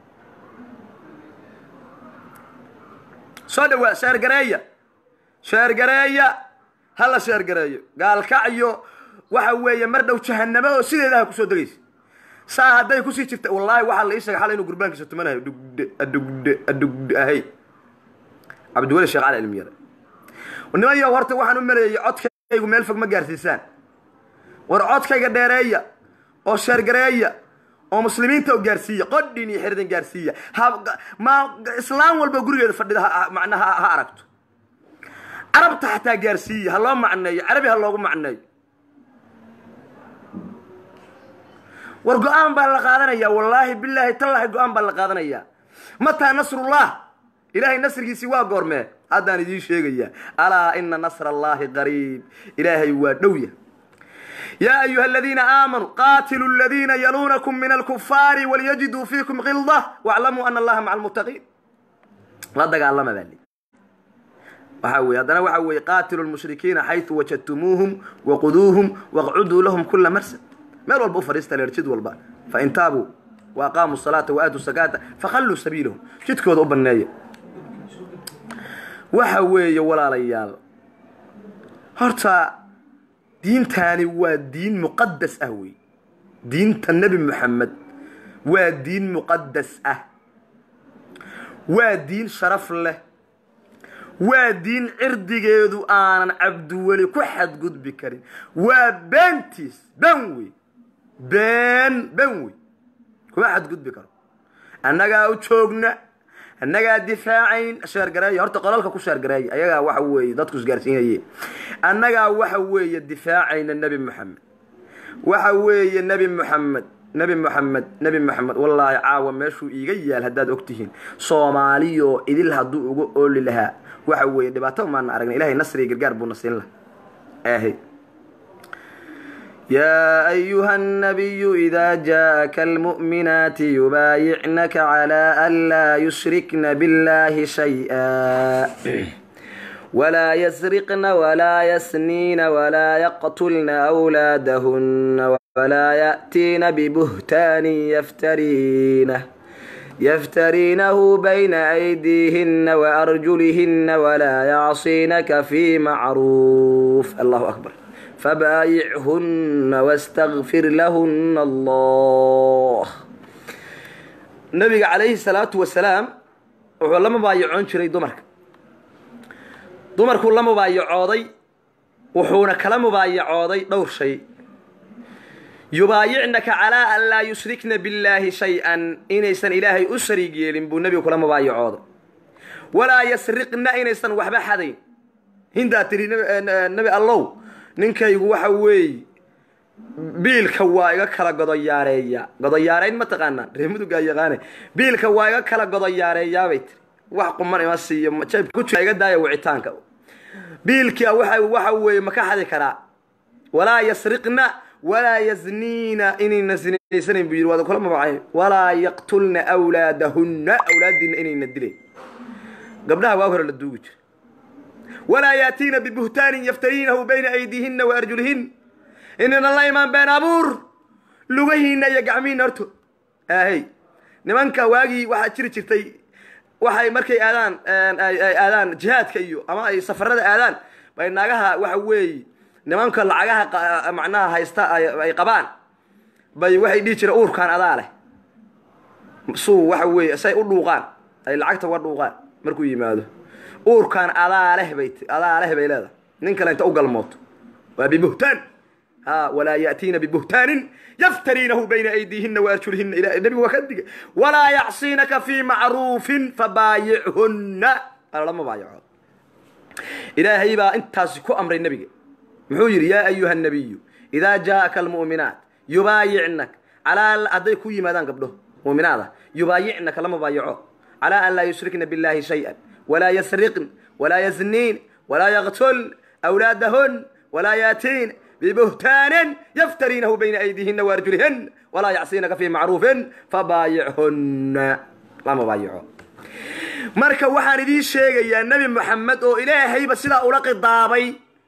[SPEAKER 1] soo dhawaa sheergareeya sheergareeya hala sheergareeyo gaalkacyo waxa weeye mar dhow jahanamo oo sideedaha kusoo degaysa saa hadday kusii jirta wallaahi waxaa la ii sheegay xalay inuu gurbaankiisa tumanayo dhugde adhugde adhugde ahay cabdiweli sheekh cali cilmi yare niman yow horta waxaan u maleeyey codkaygu meel fog ma gaarsiisaan war codkayga dheereeya oo sheergareeya oo muslimiinta oo gaarsiiya qodhin iyo xirdan gaarsiiya ma islaam walba gurigeeda fadhida macnaha ha aragto carabta xataa gaarsiiya ha loo macneeyo carabi ha loogu macneeyo war go-aan baa la qaadanayaa wallaahi bilaahi tallaahi go-aan baa la qaadanayaa mataa nasrullah ilaahay nasrigiisii waa goormee haddaan idiin sheegayaa alaa ina nasra allaahi qariib ilaahay waa dhowya yaa ayuha aladiina aamanuu qaatiluu aladiina yaluunakum min alkufaari walyajiduu fiikum kilda waclamuu ana allaha maca almuttaqiin la dagaalama baa li waxaa weye haddana waxaa weeye qaatilu lmushrikiina xaytu wajadtumuuhum waquduuhum waqcuduu lahum kula marsad meel walba u fadhiista leer jid walba fain taabuu wa aqaamuu salaata wa aatuu sakaata fakhalluu sabiilahum jidkooda u banneeya waxa weeye walaalayaal horta diintaani waa diin muqadas ah wey diinta nebi moxamed waa diin muqadas ah waa diin sharaf leh waa diin cirdigeedu aanan cabdiweli ku xadgudbi karin waa beentiis ben wey been ben wey kuma xadgudbi karo annagaa u joogna annagaa difaacayn sheergareeya horta qolalka ku sheergareeya ayagaa waxa weeye dadku isgaarsiinaye annagaa waxa weeye difaacayna nebi moxamed waxa weeye nebi moxamed nebi moxamed nebi moxamed wallaahi caawa meeshuu iiga yaal haddaad ogtihiin soomaaliyoo idil hadduu uga ooli lahaa waxa weeye dhibaato maana aragna ilahay nasriga gargaar buuna siin laha ahe يا أيها النبي إذا جاءك المؤمنات يبايعنك على ألا يشركن بالله شيئا ولا يسرقن ولا يسنين ولا يقتلن أولادهن ولا يأتين ببهتان يفترينه يفترينه بين أيديهن وأرجلهن ولا يعصينك في معروف الله أكبر فبايعهن واستغفر لهن الله nabiga calayhi salaatu wasalaam wuxuu la mubaayacoon jiray dumarka dumarkuu la mubaayacooday wuxuuna kala mubaayacooday dhowr shay yubaayicnaka calaa an laa yushrikna billaahi shay-an inaysan ilaahay u shariig yeelin buu nebigu kula mubaayacooday walaa yasriqna inaysan waxba xadayn hindaa tiri nebi allow ninkaygu waxa weeye biilka waa iga kala godoyaareeya godoyaareyn ma taqaanaan ree mudugaa yaqaane biilka waa iga kala godoyaareeyaabay tiri wax quman ima siiyo jeebka iga daaya wicitaanka biilkia waxa waxa weeye ma ka xadi karaa walaa yasriqna walaa yazniina inayna sinaysanayn buu yidhi waad kula mabacay walaa yaqtulna awlaadahunna awlaadiina inayna dileen gabdhaha waa hore la duugi jira walaa yaatiina bibuhtaanin yaftariinahu bayna aydiihinna wa arjulihin inaynan la imaan been abuur lugahiina iyo gacmihiina horto ahey nimanka waagii waxaa jiri jirtay waxay markay aadaan ay aadaan jihaadka iyo ama ay safarada aadaan bay naagaha waxa weeye nimanka lacagaha macnaha haysta ay qabaan bay waxay dhihi jireen uurkaan adaa leh suu waxa weeye say u dhuuqaan ay lacagta uga dhuuqaan markuu yimaado uurkaan adaa leh bay adaa leh bay leedahay nin kale inta u galmooto waa bibuhtaan ha walaa yaatiina bibuhtaanin yaftariinahu bayna aydiihina waarjulihina ila nebigu waa ka digay walaa yacsiinaka fii macruufin fabaayichunna alama baayaco ilaahay baa intaasi ku amray nebiga muxuu yidhi yaa ayuha nabiyu idaa jaa'aka almu'minaat yubaayicnak calaa hadday ku yimaadaan gabdho mu'minaada yubaayicnaka lama baayaco calaa an laa yushrikna billahi shay-an walaa yasriqn walaa yazniin walaa yaqtul awlaadahun walaa yaatiin ببهتان يفترينه بين أيديهن وأرجلهن ولا يعصينك في معروف فبايعهن لا مبايعه marka waxaan idiin sheegayaa nebi moxamed oo ilaahayba sidaa ula qidaabay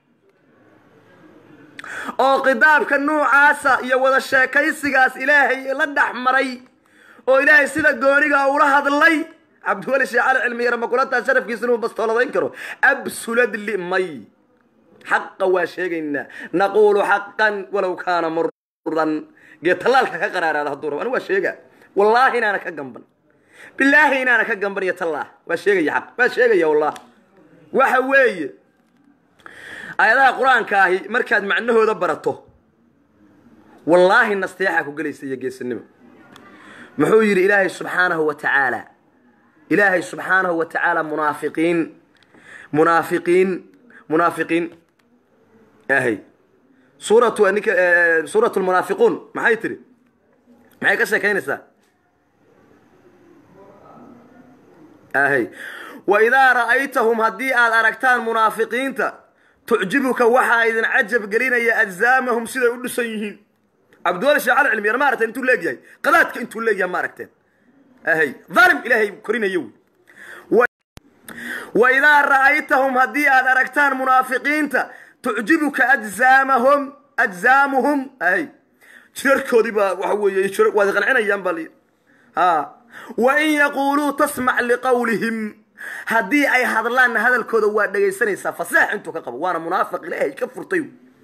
[SPEAKER 1] oo qidaabka nuucaasa iyo wada sheekaysigaas ilaahay la dhex maray oo ilaahay sida gooniga ula hadlay cabdiweli sheekh cali cilmiyare makulataa sharafkiisa inuu bastooladayn karo absulad limay xaqa waa sheegaynaa naquulu xaqan walow kaana muran gee tallaalka ka qaraaraada hadduu rabo anigu waa sheega wallaahi inaana ka gamban bilaahi inaana ka gamban iyo tallaah waa sheegaya xaq waa sheegaya wallah waxa weeye aayadaha qur-aanka ahi markaad macnahooda barato wallaahi nasteexa ku gelaysa iyo geesanimo muxuu yidhi ilaahay subxaanahu wa tacaala ilaahay subxaanahu wa tacaala munaafiqiin munaafiqiin munaafiqiin ahay suuratu ninka suuratu lmunaafiquun maxay tiri maxay ka sheekaynaysaa ahay wa idaa ra'aytahum haddii aad aragtaan munaafiqiinta tucjibuka waxaa idin cajab gelinaya ajzaamahum siday u dhisan yihiin cabdiwali sheekh cali cilmiyar ma aragteen intuu leegyahay qadaadka intuu leegyahay ma aragteen ahay dhalim ilaahay korinayo wey wa idaa ra'aytahum haddii aad aragtaan munaafiqiinta tucjibuka ajzaamahum ajzaamuhum ahay jirarkoodii baa waxa weeye waad qancinayaan baa layidhi ha wa in yaquuluu tasmac liqawlihim haddii ay hadlaanna hadalkooda waa dhegaysanaysaa faseex intuu ka qabo waana munaafiq ilaahay ka furtay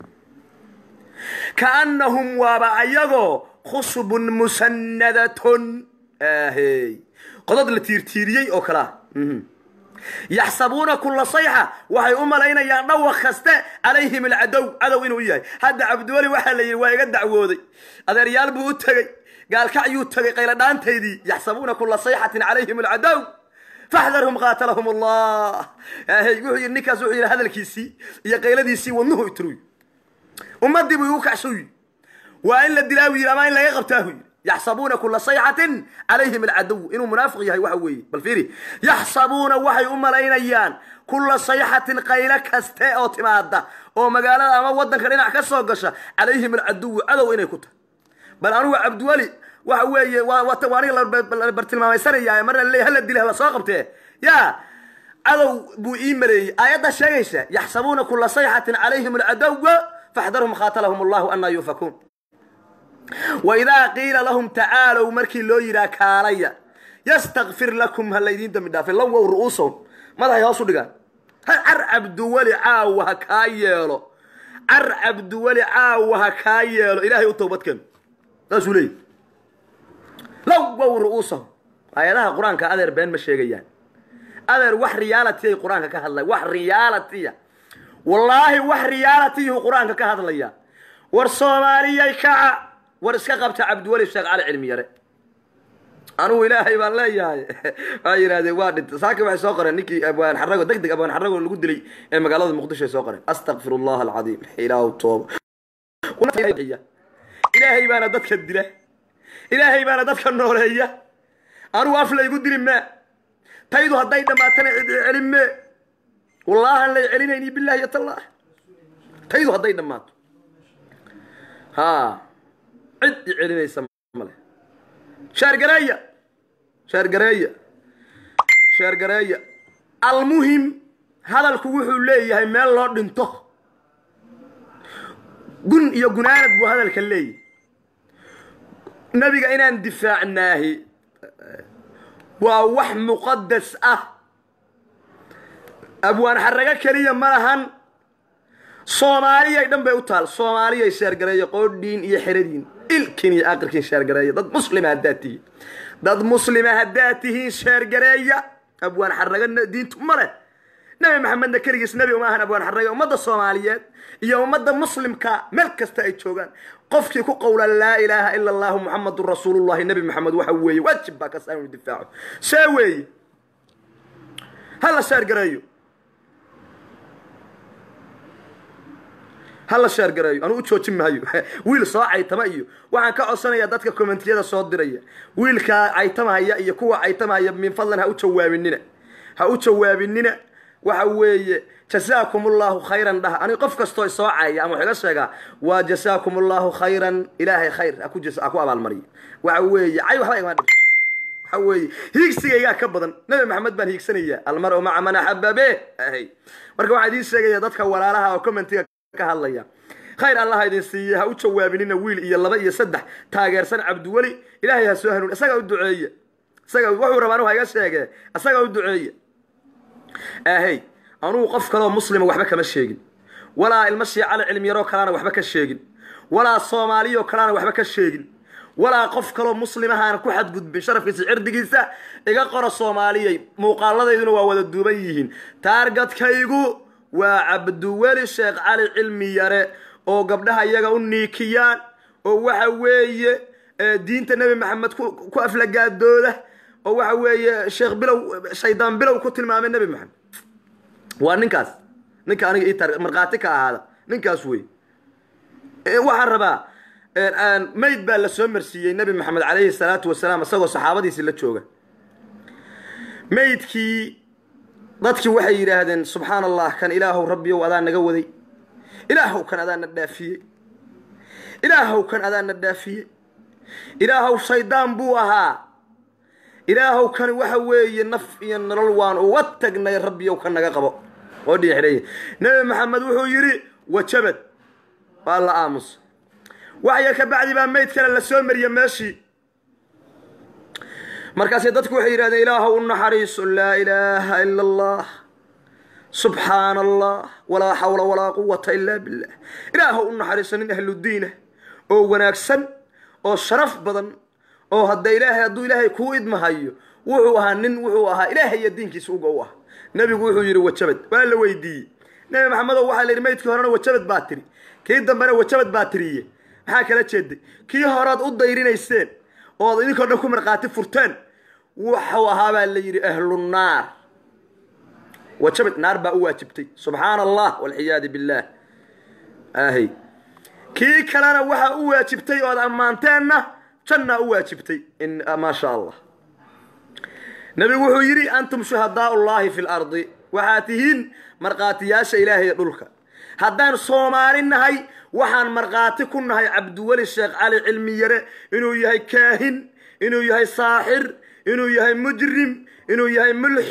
[SPEAKER 1] kaannahum waaba ayagoo khusbun musannadatun ahey qodod la tiirtiiriyey oo kalea yaxsabuuna kula sayxa waxay u malaynayaan dhawaq kaste calayhim alcadow cadow inuu yahay hadda cabdiweli waxaa la yidhi waa iga dacwooday adeeryaal buu u tegey gaalkacyuu tegay qayladhaantaydii yaxsabuuna kula sayxatin calayhim alcadow faxdarhum qaatalahum allah hy wuxuu yidhi ninkaas wuxuu yidhi hadalkiisii iyo qayladiisii wadnuhu itruy ummadii buu igu kacshuy waa in la dilaa buu yidhi ama in laga qabtaa buu yidhi yaxsabuuna kula sayxatin calayhim alcadow inuu munaafiq yahay waxa weeye bal fiiri yaxsabuuna waxay u malaynayaan kula sayxatin qaylo kaste oo timaada oo magaalada ama wadanka dhinac ka soo gasha calayhim alcaduwu cadow inay ku tahay bal anugu cabdiweli waxa weeye waa aniga la bartilmaamaysanaya marna laleey hala dila hala soo qabtee ya cadow buu ii maleeyey aayaddaa sheegaysa yaxsabuuna kula sayxatin calayhim alcadowa faxdarhum khaatalahum allahu anaa yuufakuun waidaa qiila lahum tacaalow markii loo yidhaha kaalaya yastakfir lakum ha laydiin dambi dhaafay lawow ru'uusahum madaxay hoos u dhigaan car cabduweli caawa ha kaa yeelo car cabduweli caawa ha kaa yeelo ilaahay u towbadkeeno saasuu leeyahy lawow ru'uusahum aayadaha qur-aanka adeer been ma sheegayaan adeer wax reality ay qur-aanka ka hadlaya wax realitya wallaahi wax realitiyuu qur-aanka ka hadlaya war soomaaliyay kaca war iska qabta cabdiweli sheekh cali cilmi yare anugu ilaahay baan leeyahay waxay yidhahdeen waa dhintay saaki waxay soo qoreen ninkii abwaan xarago deg deg abwaan xarago lagu dilay ee magaalada muqdisho ay soo qoreen astakfir allah alcadiim ilaahu tooba ilaahay baana dadka dila ilaahay baana dadka nooleeya anugu af laygu dili maa taydu hadday dhammaatana cid celin mee wallaahan lay celinayni billahi iyo tallah taydu hadday dhammaato ha cid i celinaysa male shaargareeya shaargareeya shaargareeya almuhim hadalku wuxuu leeyahay meel loo dhinto gun iyo gunaanad buu hadalka leeyahay nebiga inaan difaacnaahi waa wax muqadas ah abwaan xarago keliya ma lahan soomaaliyay dhan bay u taal soomaaliyay sheergareeya qoodhiin iyo xeradiin ilkin iyo aqirkiin sheergareeya dad muslima haddaad tihiin dad muslima haddaad tihiin sheergareeya abwaan xarago diintu ma leh nebi maxamedna keligiis nebi uma ahan abwaan xarago ummadda soomaaliyeed iyo ummadda muslimka meel kasta ay joogaan qofkii ku qowla laa ilaaha ila allahu muxamadun rasuulullahi nebi maxamed waxa weeye waajib baa kaas aanu difaaco see weeye hala sheergareeyo hala sheergareeyo anuu u joojin maayo wiil soo caytama iyo waxaan ka codsanayaa dadka commentiyada soo diraya wiilkaa caytamahaya iyo kuwa caytamahaya min fadlan ha u jawaabinina ha u jawaabinina waxa weeye jasaakum allahu khayran dhah ani qof kastoo isoo caya ama wax iga sheegaa waa jasaakum allahu khayran ilaahay khayr aku ku abaalmariyo waxa weeye cay waxba igama dhibto waxa weeye hiigsigaygaa ka badan nabi maxamed baan hiigsanayaa almar-u maca man axababe ahay marka waxaan idiin sheegaya dadka walaalaha oo commentiga ka hadlaya khayr allah idin siiye ha u jawaabinina wiil iyo laba iyo saddex taageersan cabdiweli ilaahay ha soo hanuun isagaa u duceeye isaga wuxuu rabaa anu ha iga sheege isagaa u duceeye ahey anugu qof kaleoo muslima waxba kama sheegin walaa ilmo shiicale cilmiyaroo kaleana waxba ka sheegin walaa soomaaliyoo kaleana waxba ka sheegin walaa qof kaloo muslimahaana ku xadgudbin sharafkiisa cirdigiisa iga qora soomaaliyay muuqaaladayduna waa wada duuban yihiin taargadkaygu waa cabdiweli sheekh cali cilmi yare oo gabdhaha iyaga u niikiyaan oo waxa weeye diinta nebi maxamed ku aflagaadooda oo waxa weeye sheekh bilow shaydaan bilow ku tilmaamay nebi maxamed waa ninkaas ninka aniga ii markhaati ka ahaada ninkaas wey waxaan rabaa mayd baa la soo marsiiyey nebi maxamed calayhi salaatu wasalaam isagoo saxaabadiisi la jooga maydkii dadkii waxay yidhaahdeen subxaan allah kan ilaahow rabbiyow adaa naga waday ilaahow kan adaa na dhaafiyey ilaahow kan adaa na dhaafiyey ilaahow shaydaan buu ahaa ilaahow kani waxa weeye naf iyo nolol waan uga tagnay rabbiyow ka naga qabo oo dhiixidhaya nebi maxamed wuxuu yidhi wajabad waa la aamus waxya ka bacdi baa mayd kale la soo mariye meeshii markaasay dadku waxay yidhahdeen ilaahow u naxariiso laa ilaaha ila allah subxaana allah walaa xawla walaa quwata ilaa billah ilaahow u naxariiso nin ahludiinah oo wanaagsan oo sharaf badan oo hadda ilaahay hadduu ilaahay kuu idmahayo wuxuu ahaa nin wuxuu ahaa ilaahay iyo diinkiisa uga u ah nebigu wuxuu yidhi wajabad waa la weydiiyey nebi maxamedow waxaa la yidhi maydkii horena wajabad baa tiri kii dambena wajabad baa tiriye maxaa kala jeeday kii horead u dayrinayseen ood idinkoo dhan ku markhaati furteen wuxuu ahaa baa la yidhi ahlunaar wajabad naar baa u waajibtay subxaana allah walciyaadu billaah ahy kii kalena waxaa u waajibtay ood ammaanteenna jannaa u waajibtay maa sha allah nebigu wuxuu yidhi antum shuhadaa ullaahi fi lardi waxaad tihiin markhaatiyaasha ilaahay dhulka haddaan soomaali nahay waxaan markhaati ku nahay cabdiweli sheekh cali cilmi yare inuu yahay kaahin inuu yahay saaxir inuu yahay mujrim inuu yahay mulxid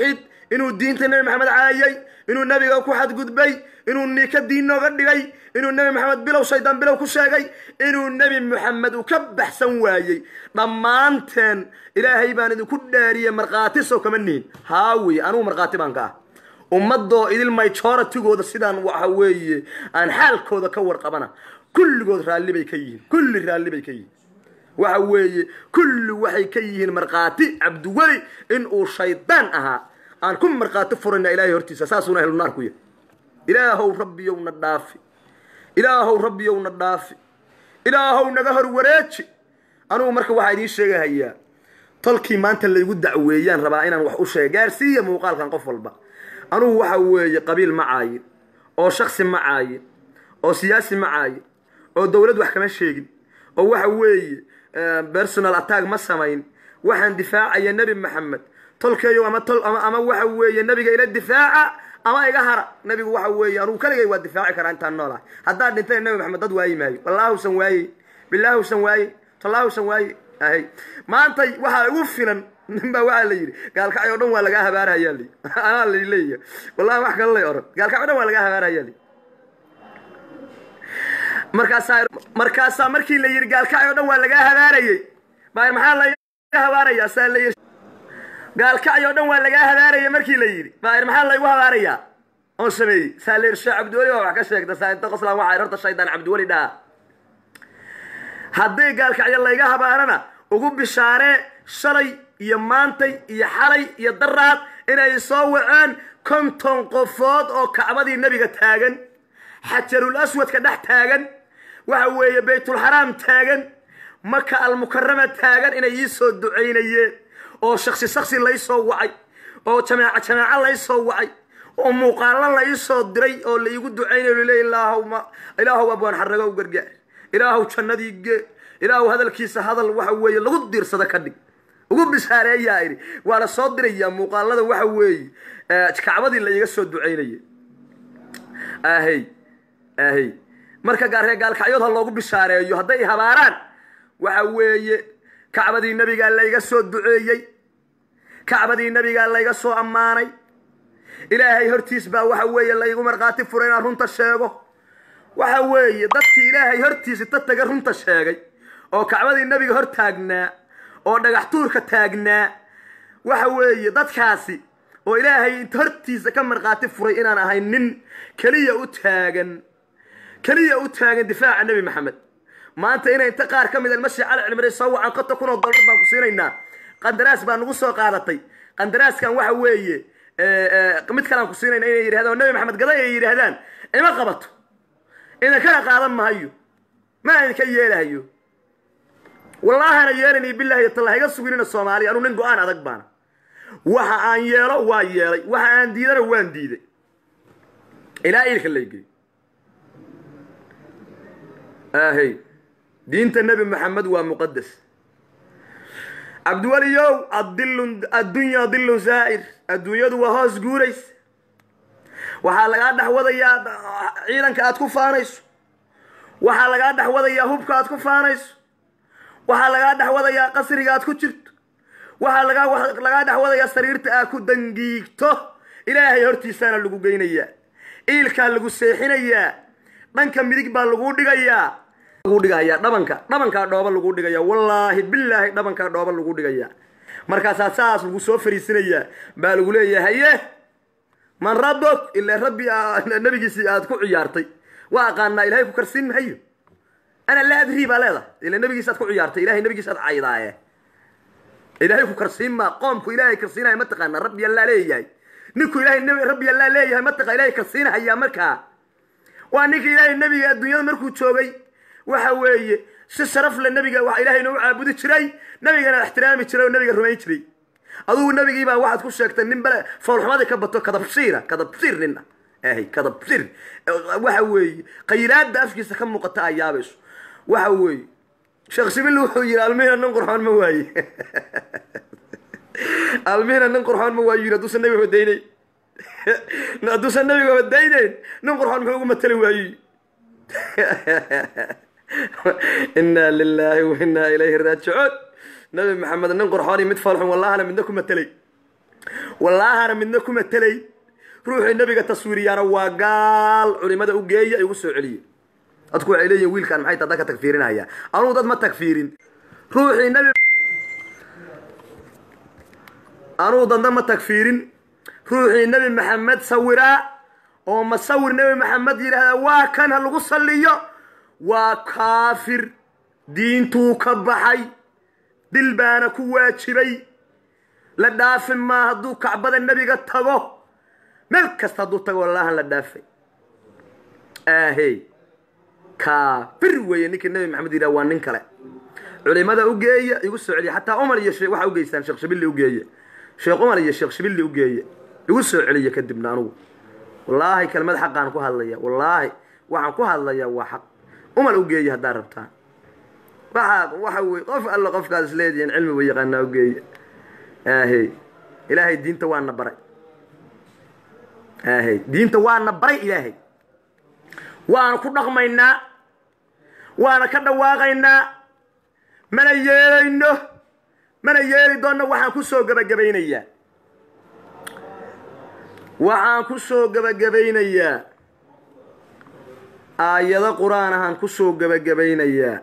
[SPEAKER 1] inuu diinta nebi maxamed caayay inuu nebiga ku xadgudbay inuu nika diin nooga dhigay inuu nebi maxamed bilow shaydaan bilow ku sheegay inuu nebi maxamed uu ka baxsan waayey dhammaanteen ilaahay baan idinku dhaariyey markhaati sow kama nihin haawi anugu markhaati baan ka ah ummadoo idil majoritigooda sidaan waxa weeye aan xaalkooda ka warqabana kulligood raalli bay ka yihiin kulli raalli bay ka yihiin waxa weeye kulli waxay ka yihiin markhaati cabdiweli in uu shaydaan ahaa aan ku markhaati furayna ilaahay hortiisa saasuuna ahlu naar ku yahay ilaahow rabbiyow na dhaafi ilaahow rabbiyow na dhaafi ilaahow naga hor wareeji anugu marka waxaa idiin sheegahayaa tolkii maanta laygu dacweeyaan rabaa inaan wax u sheega gaarsiiya muuqaalkan qof walba anugu waxa weeye qabiil ma caayin oo shaksi ma caayin oo siyaasi ma caayin oo dowlad wax kama sheegin oo waxa weeye personal attack ma samayn waxaan difaacaya nebi maxamed tolkeeyo ama tol ama ama waxa weeye nebiga ila difaaca ama iga hara nebigu waxa weeye anugu kaligay waa difaaci karaa intaan noolahay haddaad dhintay nebi maxamed dad waayi maayo wallaahusan waaye bilaahusan waaye tallaahusan waaye ahay maantay waxaa igu filan nin baa waxaa la yidhi gaalkacay oo dhan waa lagaa habaarahayaa li anaa la leeyahay wallahi wax kale lay oran gaalkacay o dhan waa lagaa habaarahayaa li markaasaa markaasaa markii la yidhi gaalkacay oo dhan waa lagaa habaarayey baar maxaa laga habaarayaa saa la yidhi gaalkacay oo dhan waa lagaa habaarayay markii la yidhi baar maxaa laygu habaarayaa oon sameeyey saa la yidhi sheekh cabdiweli baa wax ka sheegta saa inta qoslaan waxaa horta shaydaan cabdiweli dhaha hadday gaalkacyo layga habaarana ugu bishaaree shalay iyo maantay iyo xalay iyo daraad inay soo waceen konton qofood oo kacbadii nebiga taagan xajarul aswadka dhex taagan waxa weeye baytulxaraam taagan maka almukarama taagan inay ii soo ducaynayeen oo shaksi shaksi laysoo wacay oo jamaaco jamaaco laysoo wacay oo muuqaalo la iisoo diray oo la iigu ducaynayo laleey ilaahwma ilaahow abwaan xarago u gargaar ilaahow jannadii gee ilaahow hadalkiisa hadal waxa weeye lagu diirsado ka dhig ugu bishaareeyaa idhi waa la soo dirayaa muuqaalada waxa weeye kacbadii la iiga soo ducaynaya ahey ahey marka gaaree gaalkacyood ha loogu bishaareeyo hadday habaaraan waxa weeye kacbadii nebigaa layga soo duceeyey kacbadii nebigaa layga soo ammaanay ilaahay hortiis baa waxa weeye laygu markhaati furay inaan runta sheego waxa weeye dadkii ilaahay hortiisa ta taga runta sheegay oo kacbadii nebiga hor taagnaa oo dhagax tuurka taagnaa waxa weeye dadkaasi oo ilaahay inta hortiisa ka markhaati furay inaan ahay nin keliya u taagan keliya u taagan difaaca nebi maxamed maanta inay inta qaar ka mid almasi cali cilmiray soo wacan konta kun oo dollar baan ku siinaynaa qandaraas baa nagu soo qaadatay qandaraaskan waxa weeye mid kalaan ku siinayna inay yidhahdaan nebi maxamed gaday ay yidhaahdaan ima qabato idinkana qaadan mahayo ma idinka yeelahayo wallaahana yeelani bilahi talla iga suginina soomaaliya anuu nin go-aan adag baana waxa aan yeelo waa yeelay waxa aan diidana waan diiday ilaa iilka laygey ahey diinta nebi maxamed waa muqadas cabdiweliyow adilun addunya dilun zaa'ir adduunyadu waa hoos guurays waxaa lagaa dhex wadayaa ciidanka aad ku faanayso waxaa lagaa dhex wadayaa hubka aad ku faanayso waxaa lagaa dhex wadayaa qasriga aad ku jirto waxaa lagaa dhex wadayaa sariirta aad ku dangiigto ilaahay hortiisaana lagu geynayaa iilkaa lagu seexinayaa dhanka midig baa lagu dhigayaa lagu dhigayaa dhabanka dhabankaa dhooba lagu dhigayaa wallaahi bilaahi dhabankaa dhooba lagu dhigayaa markaasaa saas lagu soo fariisinayaa baa lagu leeyahay haye man rabok ilaa rabbi nabigiisii aad ku ciyaartay waa aqaanaa ilahay ku karsiin mahayo ana laa adrii baa leedahay ila nabigiis aad ku ciyaartay ilahay nabigiis aad caydaaye ilaahay ku karsiin maa qoomku ilaahay karsiinaya ma taqaana rabbi allaa leeyahay ninku ilahay rabbi allaa leeyahay ma taqa ilahay karsiinahayaa markaa waa ninka ilaahay nebiga adduunyada markuu joogay waxa weeye si sharaf le nebiga waa ilaahay inoo caabudi jiray nebigana ixtiraami jiray oo nebiga rumayn jiray adugu nebigiibaa waxaad ku sheegtay nin bale foolxumadii ka bato kadabsiira kadabsiir nin ah ahy kadabsiir waxa weeye khayraadda afkiisa ka muuqata aa yaabayso waxa weeye sheekh sibil wuxuu yidhi almihina nin qurxoon ma waaye almihina nin qurxoon ma waayo yidhi hadduusan nebiga hodaynayn hadduusan nebiga hodaynayn nin qurxoon muxuu ugu matali waayey inaa lilaahi wa inaa ilayhi raajicuun nabi maxamed nin qurxoon iyo mid foolxun wallahana midna ku matelay wallaahana midna kuma telay ruuxii nebiga taswiiriyaana waa gaal culimada u geeya igu soo celiye dadku waxay leeyihin wiilkaan maxay taa dadka tagfiirinaya anugu dad ma tagfiirin ruuxii nebi anugu dadna ma tagfiirin ruuxii nebi maxamed sawiraa oo masawir nebi maxamed yidhaahdaa waa kan ha lagu salliyo waa kaafir diintuu ka baxay dil baana ku waajibay la dhaafin maa hadduu kacbada nebiga tago meel kasta hadduu tago wallahan la dhaafay aahey kaafir weeye ninkii nebi maxamed yidhaha waa nin kale culimada u geeya igu soo celiya xataa umar iyo shee waxaa ugeystaan sheekh shabilli ugeeye sheekh umar iyo sheekh shabilli ugeeye igu soo celiya kadibna anugu wallaahi kelmad xaqaan ku hadlaya wallaahi waxaan ku hadlayaa waa xaq umar ugeeye haddaa rabtaan waxa waxa wey qof alla qofkaas isleedihiin cilmi ba yaqaanaa ugeeye aahey ilaahay diinta waana baray aahey diinta waana baray ilaahay waana ku dhaqmaynaa waana ka dhawaaqaynaa mana yeelayno mana yeeli doonno waxaan ku soo gebagabaynayaa waxaan ku soo gebagabaynayaa aayado qur-aan ahaan ku soo gebagabaynayaa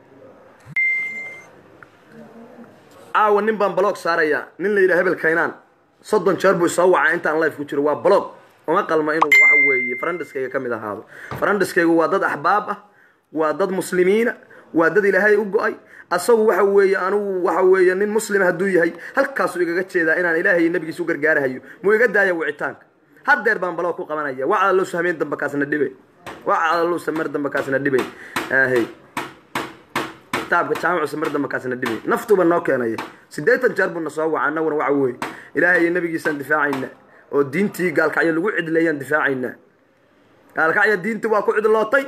[SPEAKER 1] caawa nin baan balog saarayaa nin la yidhaha hebel kaynaan soddon jeer buu isoo wacaa intaan life ku jiro waa balog uma qalma inuu waxa weeye farandhiskayga ka mid ahaado farandhiskaygu waa dad axbaab ah waa dad muslimiina waa dad ilaahay u go-ay asagu waxa weeye anugu waxa weeye nin muslima hadduu yahay halkaasuu igaga jeedaa inaan ilaahay iyo nabigiisa u gargaarahayo muu iga daaya wicitaanka haddeer baan balog ku qabanaya wacala lowsa hameen dambe kaasna dhibayn wacala lowsa mar dambe kaasna dhibayn aahey kitaabka jaamicusa mar dambe kaasna dhibayn naftuuba noo keenaya siddeetan jeer buuna soo waca annaguna waxa weeye ilaahay iyo nabigiisaan difaacayna oo diintii gaalkacyo lagu cidleeyaan difaacaynaa gaalkacyo diintii waa ku cidlootay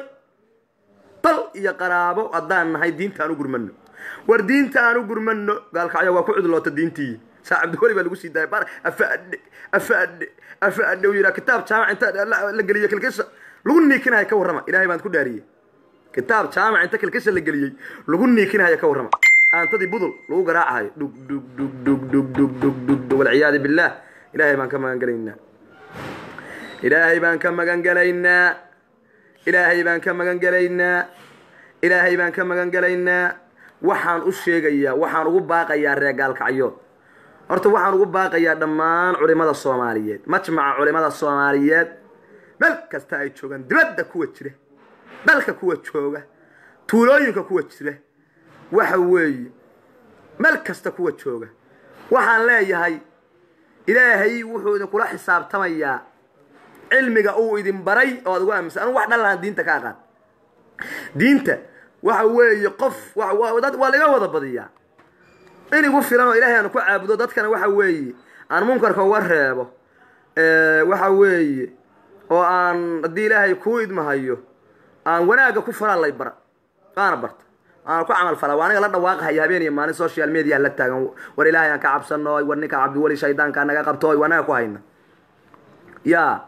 [SPEAKER 1] dal iyo qaraabo haddaan nahay diinta aan u gurmano war diinta aan u gurmano gaalkacyo waa ku cidloota diintii saa cabdiweli baa lagu sii daaya bar afaadhe afaadhe afaadhe uu yidhaha kitaab jaamac inta la geliyo kilkisha lagu niikinaya ka warrama ilahay baan ku dhaariyey kitaab jaamac inta kilkisha la geliyey lagu niikinaya ka warrama aantadii budul lagu garaacahayo dhug dhug dhug dhug dhug dhug dhug dhug dhug walciyaadu billaah ilaahay baan ka magan gelaynaa ilaahay baan ka magan gelaynaa ilaahay baan ka magan gelaynaa ilaahay baan ka magan gelaynaa waxaan u sheegayaa waxaan ugu baaqayaa reer gaalkacyood horta waxaan ugu baaqayaa dhammaan culimada soomaaliyeed majmaca culimada soomaaliyeed meel kasta ay joogaan dibadda kuwa jira dalka kuwa jooga tuulooyinka kuwa jira waxa weeye meel kasta kuwa jooga waxaan leeyahay ilaahay wuxuu idinkula xisaabtamayaa cilmiga uu idin baray oo ad ugu aaminsan anu wax dhan lahaan diinta ka aqaan diinta waxa weeye qof dad waa laga wada badiyaa in igu filan oo ilaahay aanu ku caabudo dadkana waxa weeye aan munkarka uga reebo waxa weeye oo aan haddii ilaahay kuu idmahayo aan wanaagga ku faraa lay bara waana barta waana ku camal falaa waa aniga la dhawaaqahaya habeen iyo maalin social media la taagan war ilaahay aan ka cabsano war ninka cabdiweli shaydaanka naga qabto waa anaga ku hayna ya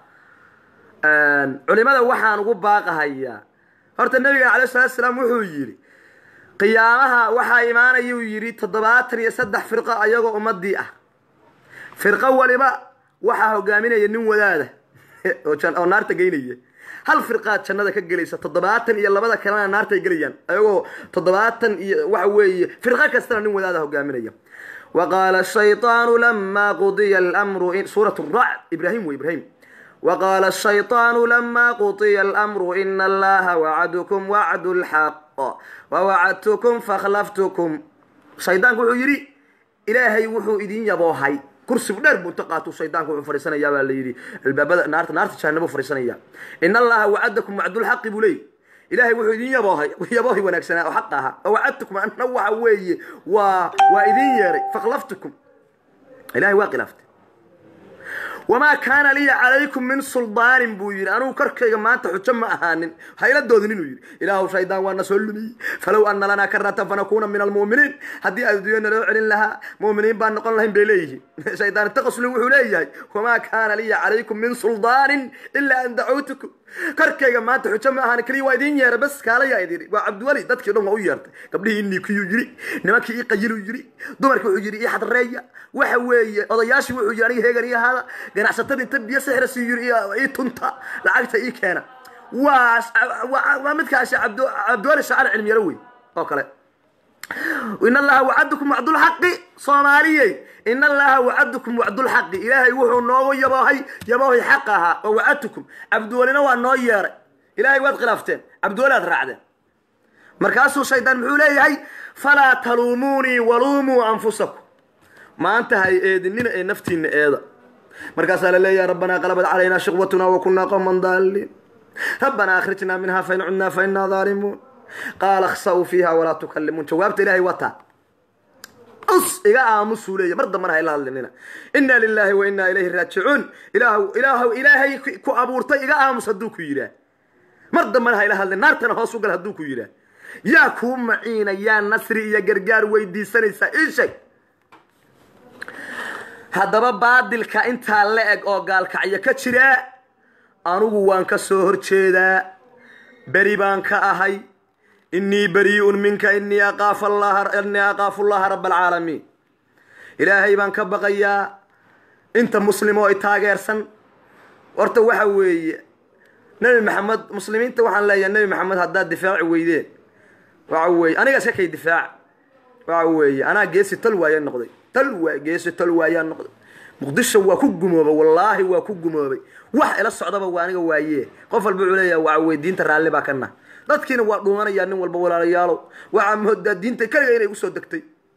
[SPEAKER 1] culimada waxaan ugu baaqahayaa horta nabiga calay salatu salaam wuxuu yidhi qiyaamaha waxaa imaanayuu yidhi toddobaatan iyo saddex firqo ayagoo ummadii ah firqo waliba waxaa hogaaminaya nin wadaada oo naarta geynaya hal firqaad jannada ka gelaysa toddobaatan iyo labada kalena naartay gelayaan ayagoo toddobaatan iyo waxa weeye firqo kastana nin wadaada hogaaminaya wa qaala shayطaanu lama qudiya almru suurat racd ibrahim wey ibrahim وqاl الشhayطاan lma qطya الأmr in اllaha wacdkm wacd الxaq wwacadtkm fakhlftkm shaydaanku wuxuu yidhi ilaahay wuxuu idin yaboohay kursigu dheer buu inta qaatu shaydaanku wuxuu fadhiisanaya baa la yidhi albaabada naarta naarta jahanabo fadhiisanaya in allaha wacadakum wacdulxaqi buu leey ilaahay wuxuu idin yaboohay yaboohi wanaagsanaa oo xaq aha wawacadtukum anna waxa weeye waa waa idin yeeray fakhlaftukum ilahay waa khilaaftay wamaa kaana liya calaykum min suldaanin buu yidhi anugu korkayga maanta xujo ma ahaanin hayla doodin inuu yidhi ilaahu shaydaan waana soo lumiyey falow ana lanaa karatan fanakuuna min almu'miniin haddii adduunya naloo celin lahaa mu'miniin baan noqon lahayn bay leeyihiin shaydaan taqasli wuxuu leeyahay wamaa kaana liya calaykum min suldaanin ilaa an dacawtukum korkayga maanta xujo ma ahaan keliya waa idiin yeeray bas kaalayaa idin waa cabdiweli dadkii dhan waa u yeertay gabdhihii niikiyuu yidhi nimankii ii qayiluu yidhi dumarkii wuxuu yidhi ii xadreeya waxa weeye odayaashii wuxuu yidhi aniga heegan ii ahaada ganacsatada inta biyo sixra sii yidhi ii tunta lacagta ii keena waa waa midkaasi cabdiweli shacaar cilmiyaro wey oo kale in allaha wacadakum wacdulxaqi soomaaliyey in allaha wacadakum wacdulxaqi ilaahay wuxuu noogu yaboohay yaboohay xaq ahaa oo wacadtukum cabdiwelina waa noo yeeray ilaahay waad khilaafteen cabdiweli aad raacdeen markaasuu shaydaan muxuu leeyahay falaa taluumuunii waluumuu anfusakum maanta hay eedinina ee naftiina eeda markaasaa la leeyahay rabbanaa qalabad calaynaa shiqwatuna wa kunaa qowman daaliin rabbanaa akhrijnaa minhaa fain cudnaa fa inaa daalimuun qaala akhsa'uu fiiha walaa tukallimuun jawaabta ilaahay wataa us iga aamusuu leeya mar dambana hayla hadlinina inaa lilaahi wa inaa ilayhi raajicuun ilaahw ilaahw ilaahay ku abuurtay iga aamus hadduu ku yidhaah mar dambana hayla hadlin naartana hoos u gal hadduu ku yidhaah yaa kuu maciina yaa nasri iyo gargaar weydiisanaysaa ii sheeg haddaba baadilka intaa la eg oo gaalkacyo ka jira anugu waan ka soo horjeedaa beri baan ka ahay inii barii'un minka inii aqaafu innii aqaafu llaha raba alcaalamiin ilaahay baan ka baqayaa inta muslim oo i taageersan horta waxa weeye nebi maxamed muslimiinta waxaan leeyahay nebi maxamed haddaad difaaci weydeen waxa weeye aniga iska kay difaac waxa weeye anaa geesi tal waaya noqday tal waa geesi tal waayaa noqday muqdisho waa ku gumoobay wallaahi waa ku gumoobay wax ila socdaba waa aniga waaye qof walba wuxuu leeyahay waxa weye diinta raalli baa ka nah dadkiina waa dhuumanayaa nin walba walaalayaalow waxaa moodaa diinta keliga inay usoo degtay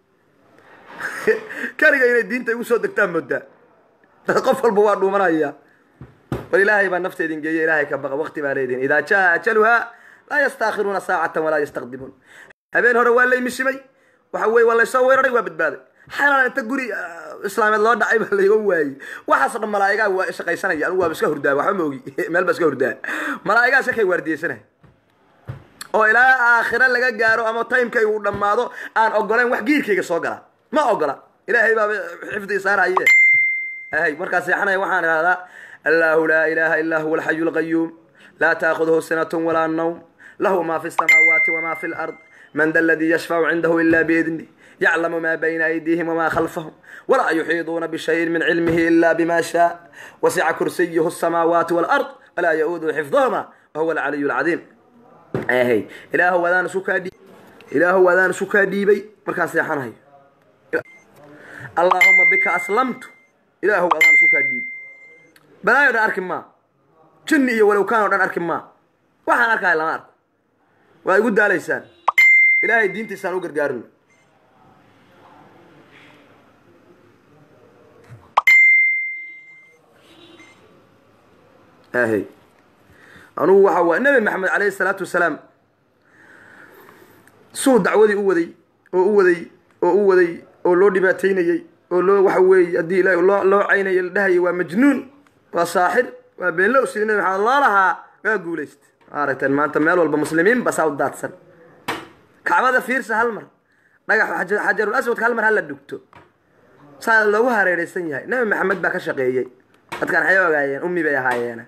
[SPEAKER 1] keliga inay diinta igu soo degtaa moodaa qof walba waa dhuumanaya bal ilaahay baa nafta idin geeya ilaahay ka baqa waqti baa leedihin idaa jaa ajaluha laa yastaakhiruuna saacatan walaa yastaqdimuun habeen hore waa laymishimay waxa weye waa laysoo weeraray waa badbaaday xalaan inta guri islaameed loo dhacay baa layga waayey waxaasoo dhan malaa'igaa waa shaqaysanaya anigu waaba iska hurdaa waxba ma ogi meel baa iska hurdaa malaa'igaa iska kay waardiyeysanaya oo ilaa aakhira laga gaaro ama timekayga uu dhammaado aan ogolayn wax giirkayga soo gala ma ogola ilaahay baaba xifdi saaraye hay markaa seexanaya waxaan ihahdaa allahu laa ilaha illaa huwa alxayu lqayuum laa taakhuduhu sinatun walaa nawm lahu ma fi samaawaati wama fi lard man da ladii yashfacu cindahu ila biidnih yaclamu ma bayna aydiihim wama khalfahum walaa yuxiiduuna bishayin min cilmihi ila bima shaa wasica kursiyuhu samaawaati walard walaa ya-uuduhu xifdahuma wahuwa alcaliyu lcadiim hy ilaahu wadaan isu kaa dhiib ilaahu wadaan isu kaa dhiibay markaan seexanahayo allaahuma bika aslamtu ilaahu wadaan isu kaa dhiibay balaayo dhan arki maa jinni iyo walowkaan o dhan arki maa waxaan arkahay lama arko waa igu daalaysaan ilaahay diintiisaan u gargaarino hy anugu waxa waa nebi maxamed calayhi salaatu wasalaam suu dacwadii u waday oo u waday oo u waday oo loo dhibaateynayey oo loo waxa weeye haddii ilaahi loo loo caynaya la dhahaya waa majnuun waa saaxir waa beenlow sidii nebi maxamed loo lahaa waa guulaysta aragteen maanta meel walba muslimiin basaa u daadsan kacbada fiirsa hal mar dhagax xajarul aswadka hal mar hala dhugto saa loogu hareeraysan yahay nebi maxamed baa ka shaqeeyey dadkaan waxay ogaayeen ummi bay ahaayeena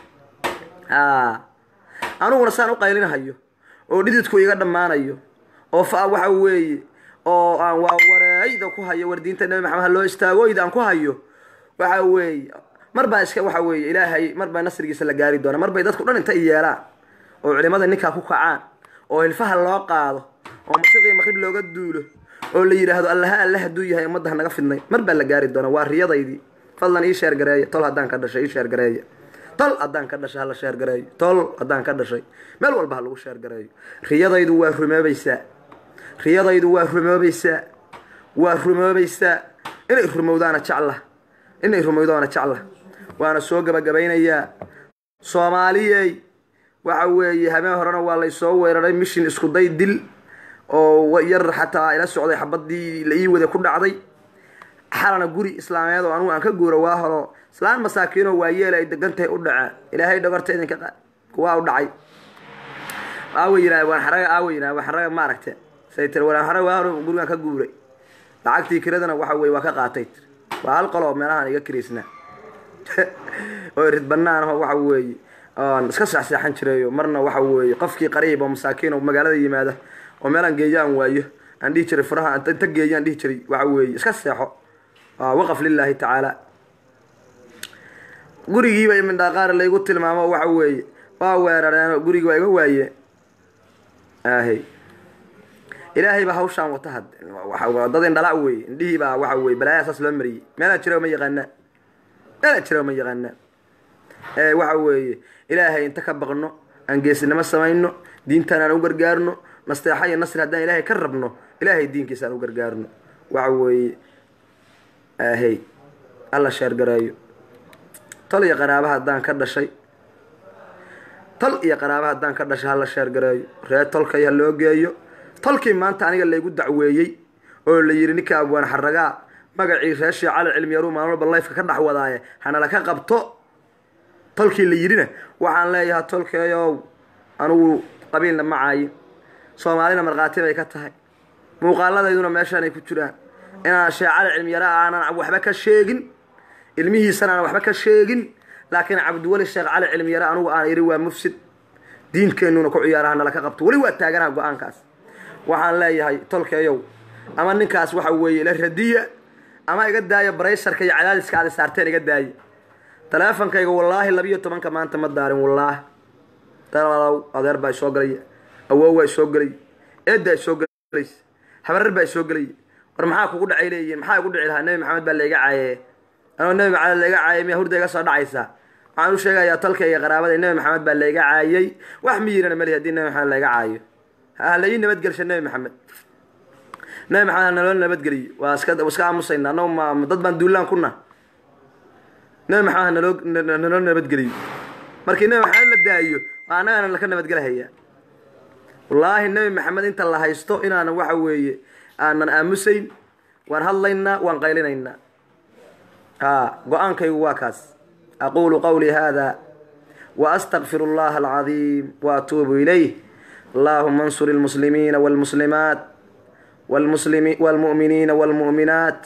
[SPEAKER 1] aniguna saan u qaylinahayo oo dhididku iga dhammaanayo oo fa waxa weeye oo aan waa wareeyda ku hayo war diinta nebi maxamed ha loo istaagooyda aan ku hayo waxa weeye mar baa iska waxa weeye ilaahay mar baa nasrigiisa la gaari doona mar bay dadku dhan inta i yeelaan oo culimada ninkaa ku kacaan oo hilfaha loo qaado oo masiiqiyo maqrib looga duulo oo la yidhaahdo allaha alle hadduu yahay ummadda hanaga fidnay mar baa la gaari doona waa riyadaydii fadlan ii sheergareeya tol haddaan ka dhashay ii sheergareeya tol haddaan ka dhashay hala sheergareeyo tol haddaan ka dhashay meel walba ha lagu sheergareeyo riyadaydu waa rumoobaysaa riyadaydu waa rumoobaysaa waa rumoobaysaa inay rumowdaana jecla inay rumowdaana jecla waana soo gabagabaynayaa soomaaliyey waxa weeye habeen horena waa laysoo weeraray mishin iskuday dil oo yar xataa ila socday xabadii la ii wada ku dhacday xalana guri islaameed oo anugu aan ka guura waa horo islaan masaakiinoo waayeel ay degantahay u dhaceen ilaahay dhogorta idinka qaad kuwaa u dhacay aawa yidhaah waan xaraga aawa yidhaah waan xaraga maaragte say tiri waan xaraga waa hore gurigaan ka guuray lacagtii kiradana waxa weye waa ka qaatay tiri waa hal qoloo meelahaan iga kiraysnaa oo irid banaan aho waxa weeye oon iska seexseexan jirayo marna waxa weeye qofkii qariib oo masaakiin oo magaalada yimaada oo meelaan geeyaan waayo aan dhihi jiray furaha inta geeyaan dhihi jiray waxa weeye iska seexo waqaf lilaahi tacaala gurigiiba imindhaqaar laygu tilmaamo waxa weeye waa weerareen gurigi waa iga waayeen ahy ilaahay baa hawshaan wata had dad indhala wey indhihii baa waxa weye balaayaa saas loo mariyey meelaa jira ma yaqaanaa meelaa jira ma yaqaanaa waxa weeye ilaahay inta ka baqno aan geesinimo samayno diintaan aan u gargaarno nasteexa iyo nasri haddaan ilaahay ka rabno ilaahay diinkiisa aan u gargaarno waxa weeye ahey alla sheergareeyo tol iyo qaraaba haddaan ka dhashay tol iyo qaraaba haddaan ka dhashay hala sheergareeyo ree tolkay ha loo geeyo tolkii maanta aniga laygu dacweeyey oo la yidhi ninka abwaan xaragaa magacii ree shee cali cilmiyaru maalin walba layfka ka dhex wadaaye hanala ka qabto tolkii la yidhina waxaan leeyahay tolkeeyow anugu qabiilna ma caayin soomaalina markhaati bay ka tahay muuqaaladayduna meeshaanay ku jiraan inaan shee cali cilmiyara aanan waxba ka sheegin ilmihiisana aan waxba ka sheegin laakiin cabdiweli sheekh cali cilmiyare anugu aan idhi waa mufsid diinkeenuna ku ciyaaraha nala ka qabto weli waa taaganaha go-aankaas waxaan leeyahay tolkeeyow ama ninkaas waxa weeye ila radiya ama iga daaya baraysarka iyo cadaadiska aada saarteen iga daaya taleefonkayga wallaahi labiyo tobanka maanta ma daarin wallaahi dalaalow adeer baa isoo galaya awoow waa isoo gelaya eeddaa isoo gelaysa habarar baa isoo gelaya war maxaa kugu dhacay leeyihiin maxaa igu dhici lahaa nebi maxamed baa layga caaye anoo nebi maxamed layga caayay miya hurda iga soo dhacaysaa waxaan u sheegayaa tolkayga qaraabada nebi maxamed baa layga caayay wax miyirana mali hadii nebi maxamed layga caayo ha la ii nabadgelsha nebi maxamed nebi maxamed ha naloo nabadgeliyo waa iska iska aamusayna annagu ma dad baan duulaan kuna nebi maxamed ha naloo naloo nabadgeliyo markii nebi maxamed la daayo waa annagana laka nabadgelhayaa wallaahi nebi maxamed inta la haysto inaanan waxa weeye aanan aamusayn waan hadlaynaa waan qaylinaynaa ha go-aankaygu waa kaas aqulu qawlii hada waastaqfir اllaha alcadiim waatuubu ilayh allahuma ansur اlmuslimiina wاlmuslimaat wاlmu'miniina wاlmu'minaat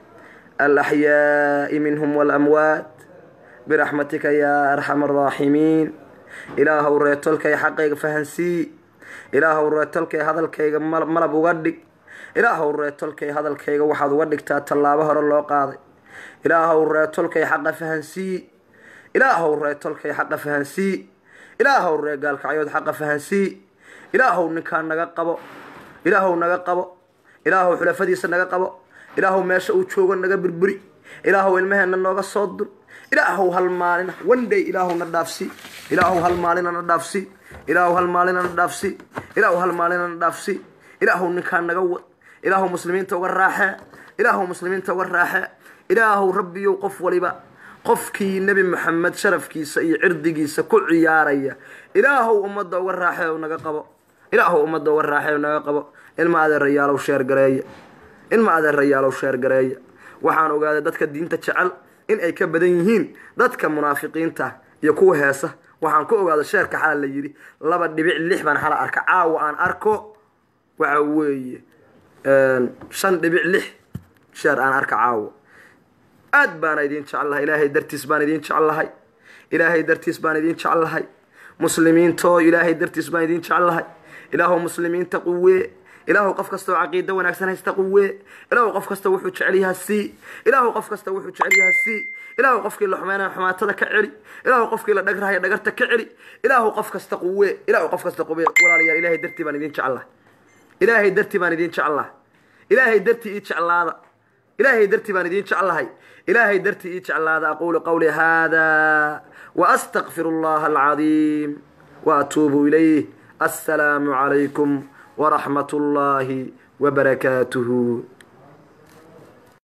[SPEAKER 1] alaxyaaءi minhm wاlamwaat biraxmatika ya arxam الraaximiin ilaahow reetolkay xaqayga fahansii ilaahow reetolkay hadalkayga malab uga dhig ilaahow reetolkay hadalkayga waxaad uga dhigtaa tallaabo hore loo qaaday ilaahow reetolkay xaqa fahansii ilaahow reetolkay xaqa fahansii ilaahow ree gaalkacyood xaqa fahansii ilaahow ninkaa naga qabo ilaahow naga qabo ilaahow xulafadiisa naga qabo ilaahow meesha uu joogo naga burburi ilaahow ilmaheenna nooga soo dur ilaahow hal maalina wandhay ilaahow na dhaafsi ilaahow hal maalina na dhaafsi ilaahow hal maalina na dhaafsi ilaahow hal maalina na dhaafsi ilaahow ninkaa naga wad ilaahow muslimiinta uga raaxee ilaahow muslimiinta uga raaxee ilaahow rabbiyow qof waliba qofkii nebi maxamed sharafkiisa iyo cirdigiisa ku ciyaaraya ilaahow ummadda uga raaxee u naga qabo ilaahow ummadda uga raaxee u naga qabo ilma adeerayaalow sheergareeya ilma adeerayaalow sheergareeya waxaan ogaaday dadka diinta jecel in ay ka badan yihiin dadka munaafiqiinta iyo kuwa heesa waxaan ku ogaada sheerka xala la yidhi laba dhibic lix baan xala arka caawa aan arko waxa weeye shan dhibic lix sheer aan arka caawa aad baana idiin jecel lahay ilaahay dartiis baan idiin jecel lahay ilaahay dartiis baan idiin jecel lahay muslimiintoo ilaahay dartiis baan idiin jecel lahay ilaahow muslimiinta quwee ilaahow qof kastao caqiida wanaagsan haysta quwee ilaahow qof kasta wuxuu jecel yahaa sii ilaahow qof kasta wuxuu jecel yahaa sii ilaahow qofkii la xumeynaya xumaatada ka celi ilaahow qofkii la dhagrahaya dhagarta ka celi ilaahow qof kasta quwee ilaahow qof kasta quwee walaalayaal ilaahay dartii baan idiin jecel lahay ilaahay dartii baan idiin jecel lahay ilaahay dartii ii jeclaada ilaahay dartii baan idiin jeclahay ilaahay dartii ii jeclaada aquulu qawli hada waastaqfiru allaha alcadiim waatuubu ilayh assalaamu calaykum waraxmat ullaahi wabarakaatuhu